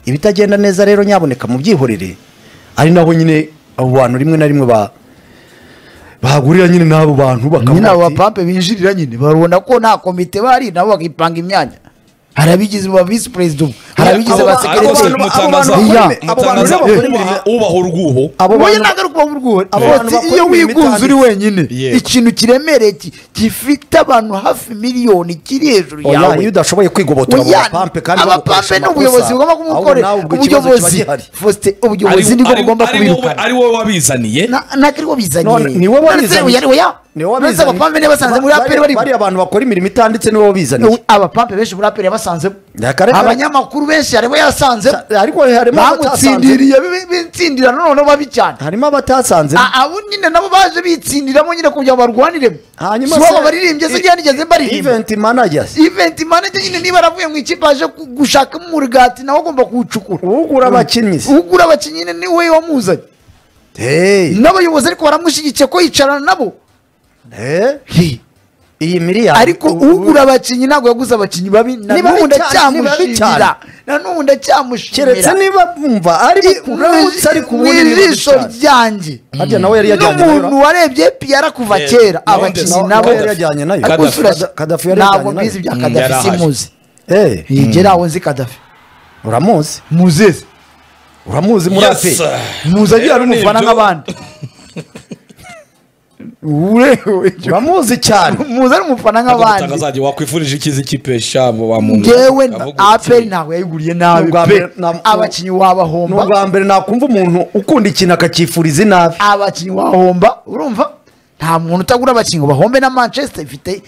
ibitagenda neza rero nyaboneka mu byihorere ari naho nyine abo bantu rimwe na rimwe ba bahagurira nyine n'abo bantu bakavuga nyine abo ati, bapampe binjirira nyine babona ko nta komite bari nabo bakipanga imyanya hari abigize ba visi perezida ubu hari abigize abo ba ba- sekereteri abo bantu- mutangaza abo bantu- abo bantu mutangaza rero bakora imirimo- ubaha- ubaha urwuho abo wowe bantu ntabwo ari ukuba burwohe Abo bantu bakora iyo imirimo wigunze uri itanditse. wenyine Yego. ikintu kiremereye ki- gifite abantu hafi miliyoni kiri hejuru oya iyo yawe udashoboye kwigobotora abo Oya, bapampe kandi bagukoresha abapampe ni amakosa, ubuyobozi bugomba ahubwo kumukorera nawe ubwo ikibazo kiba ubuyobozi gihari. Faustin, ubuyobozi nibwo bugomba kubirukana ari wowe wabizaniye ntabwo ari bo None, bizaniye ni wowe None se wabizanye. uyu ari we ya? Ni wowe None se wabizanye. abapampe niba basanze muri Bari- aperi bari bariya bantu bakora imirimo itanditse niwe wabizaniye abapampe benshi muri aperi yabasanzemo Yakare- abanyamakuru benshi harimo yasanzemo ariko harimo abatasanze bamutsindiriye bi- bitsindira noneho babi cyane harimo abatasanze A- abo nyine nabo baje bitsindiramo nyine kugira ngo barwaniremo hanyuma si wowe baririmbye se njyewe nigeze mbaririmba event managers iventi manager nyine niba aravuye mu ikipe aje ku- gushakamo umurigati nawe agomba kuwucukura ugura abakinnyi se. ugura abakinnyi nyine niwe wamuzanye hey n'abayobozi ariko baramushyigikiye ko yicarana nabo eh, Hi. iyi miliyari ariko u- u- ugura abakinnyi ntabwo yaguze abakinnyi babi na Ni babi n'ubu cyane, ni babi cyane. ndacyamushimira na n'ubu keretse ndacyamushimira niba bumva ari uramutse ari mu kubona ibintu ijisho bitanu. ryanjye harya nawe yari yajyanye n'umuntu nayo warebye piyara kuva Eh, kera nawe abakinnyi ndetse- nabo nawe yari yajyanye nayo. Ariko Kadafi- usura- Kadafi yari yajyanye ntabwo nayo. mbizi bya Mm, yari kadafi ahaje. simuzi Eh, ngera aho nzi kadafi uramuzi muzeze uramuzi muri ape Yes. muzagira ari Rero ni umufana ibyo. nk'abandi urewe uramuzi cyane muze ari umufana Ntabwo nk'abandi mutangazaje wakwifurije ikizi kipe shabo wa muntu ngewe Avuga uti, aperi ntabwo yayiguriye nabi N'ubwa pe mbere- na- abakinnyi ni wabahomba ubwa mbere nakumva umuntu ukunda ikintu akacyifuriza inabi abakinnyi wahomba urumva nta muntu utagura abakinnyi ngo bahombe na manchester ifite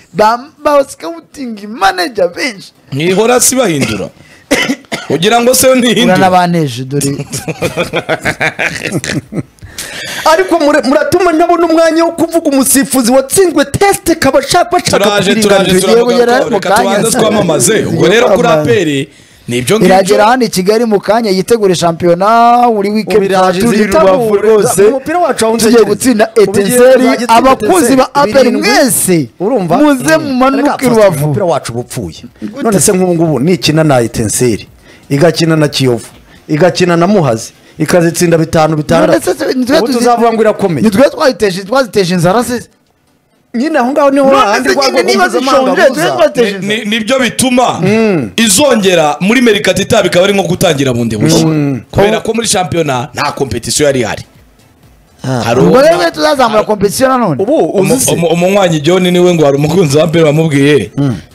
basikawutingi manager benshi mwihora si bahindura kugira ngo se yo ntihindure uranabaneje dore ariko mura- muratuma ntabona umwanya wo kuvuga umusifuzi watsinzwe tesite kaba ashaka bashaka turaje turaje kuringaniza tugiye kugera turavuga mu reka kanya. tubanze twamamaze ubwo rero kuri Tugiye aperi ni ibyo iragera ngibyo hano i kigali mu kanya yitegure shampiyona buri wikendi Ubiraje turi zitabure. rubavu rwose Umupira wacu wawunze tugiye nyine. gutsinda Ubugeni etenseri bwa gitsinda abakunzi ba Etincelles. aperi Birindwi. mwese urumva muze Mm. mumanuke Reka, rubavu umupira wacu bupfuye none se nk'ubu ngubu nikina na etenseri igakina na kiyovu igakina na muhazi ikazitsinda bitanu bitandatu ubu tuzavuga ngo irakomeye nitwe twaziteje twaziteje inzara se nyine aho ngaho niho none hahandi se rwagwa nyine niba mpuzamahanga zishonje buza. twe Ni- twaziteje inzara ni- nibyo bituma izongera muri merikatita bikaba ari nko gutangira bundi bushya kubera ko muri shampiyona nta kompetisiyo yari ihari hari ubwo uwo- rero twe tuzazamura kompetisiyo nanone ubu umu- uzi se umu- umunywanyi john niwe ngo hari umukunzi wa mbere wamubwiye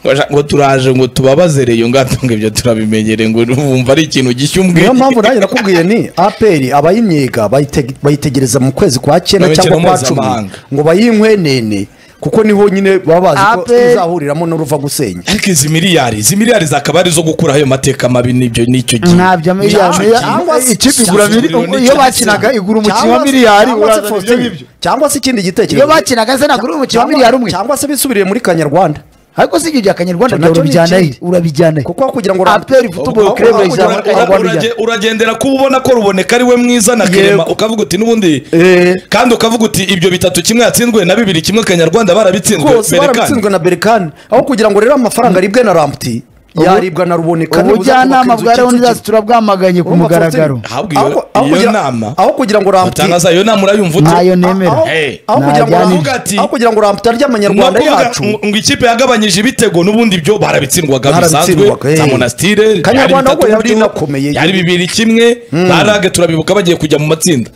ngo aja- ngo turaje ngo tubabaze reyo ngato ngo ibyo turabimenyere ngo wumva ari ikintu gishya umbwiye niyo mpamvu nanjye nakubwiye ni aperi abayimyega bayite- bayitegereza mu kwezi kwa Mu cyenda cyangwa mikino kwa cumi mpuzamahanga. ngo bayinkwenene kuko niho nyine baba bazi ko APR izahuriramo n'uruva gusenya ariko izi miliyari izi miliyari zakaba ari izo gukuraho ayo mateka mabi n'ibyo n'icyo gihe Nicyo ntabyo miliyari gihe. cyangwa se- ikipe igura cyangwa se- miliyari iyo bakinaga igura umukinnyi wa Cyangwa se- miliyari cyangwa se urazana Faustin, ibyo ngibyo. cyangwa se ikindi gitekerezo iyo bakinaga se nagura umukinnyi wa Cyangwa- miliyari umwe cyangwa se bisubiriye muri kanyarwanda ariko si igihe ugiye akanyarwanda Nacyo ni urabijyana ikindi. he urabijyana he kuko aho kugira ngo aperi Ubwo- futuboro ubwo- kirebe ubwo- izamura akanyarwanda uraje- ijyana uragendera kuba ubona ko ruboneka ari we mwiza na kerema ukavuga uti n'ubundi Eh. kandi ukavuga uti ibyo bitatu kimwe yatsinzwe na bibiri kimwe kanyarwanda barabitsinzwe rwose berekane. barabitsinzwe na berikani aho kugira ngo rero amafaranga aribwe na ramputi yaribwa na ruboneka nibuza ubujyanama kubaka bwa inzu leonidas Kicukiro. turabwamaganye ku Urumva mugaragaro Faustin, Ahubwo iyo- aho- aho iyo kugira- nama- aho kugira ngo ramputi utangaza iyo nama urayumva ute ntayo nemera aho Hey. aho kugira ngo Najyana ramputi- ati- aho kugira ngo ramputi arya amanyarwanda Ni ukuvuga yacu ngo- ngo ikipe yagabanyije ibitego n'ubundi byo barabitsindwaga bisanzwe Barabitsindwaga, eh. za monasitire Kanyarwanda yari bitatu ahubwo yari bitatu, inakomeye. yari bibiri kimwe ba rage turabibuka bagiye kujya mu matsinda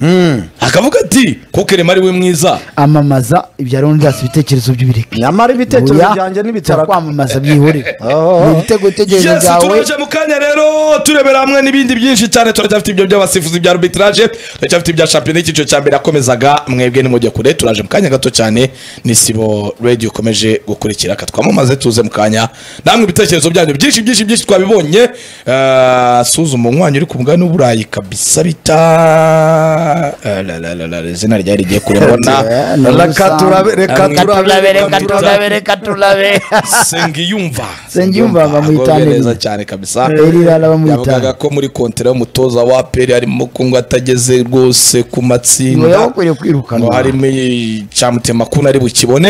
akavuga ati kukerema ari we mwiza amamaza ibya leonidas ibitekerezo by'ibireke nyamara ibitekerezo Oya, byanjye n'ibitarako kwamamaza byihorere Oh. ni ibitego bitekerezo yes byawe turaje mu kanya rero turebera hamwe n'ibindi byinshi cyane turacyafite ibyo by'abasifuzi bya arbitrage turacyafite ibya shampiyona y'icyiciro cya mbere yakomezaga mwebwe nimujye kure turaje mu kanya gato cyane n'isibo radio ikomeje gukurikira ka twamamaze tuze mu kanya namwe ibitekerezo byanyu byinshi byinshi byinshi twabibonye Eh, suzuma umwanya uri ku mugani w'uburayi kabisa bita Eh, la, la, la, la, izina ryari rigiye kure mbona reka turabe reka Reka turabe reka turabe reka turabe sengiyumva Sengiyumva bamwita agowe Nelly. neza cyane kabisa Elirara bamwita. yavugaga ko muri kontera y'umutoza wa peri harimo ko ngo atageze rwose ku ngo matsinda yabakwiriye kwirukanwa ngo harimo icamutema kuna ari bukibone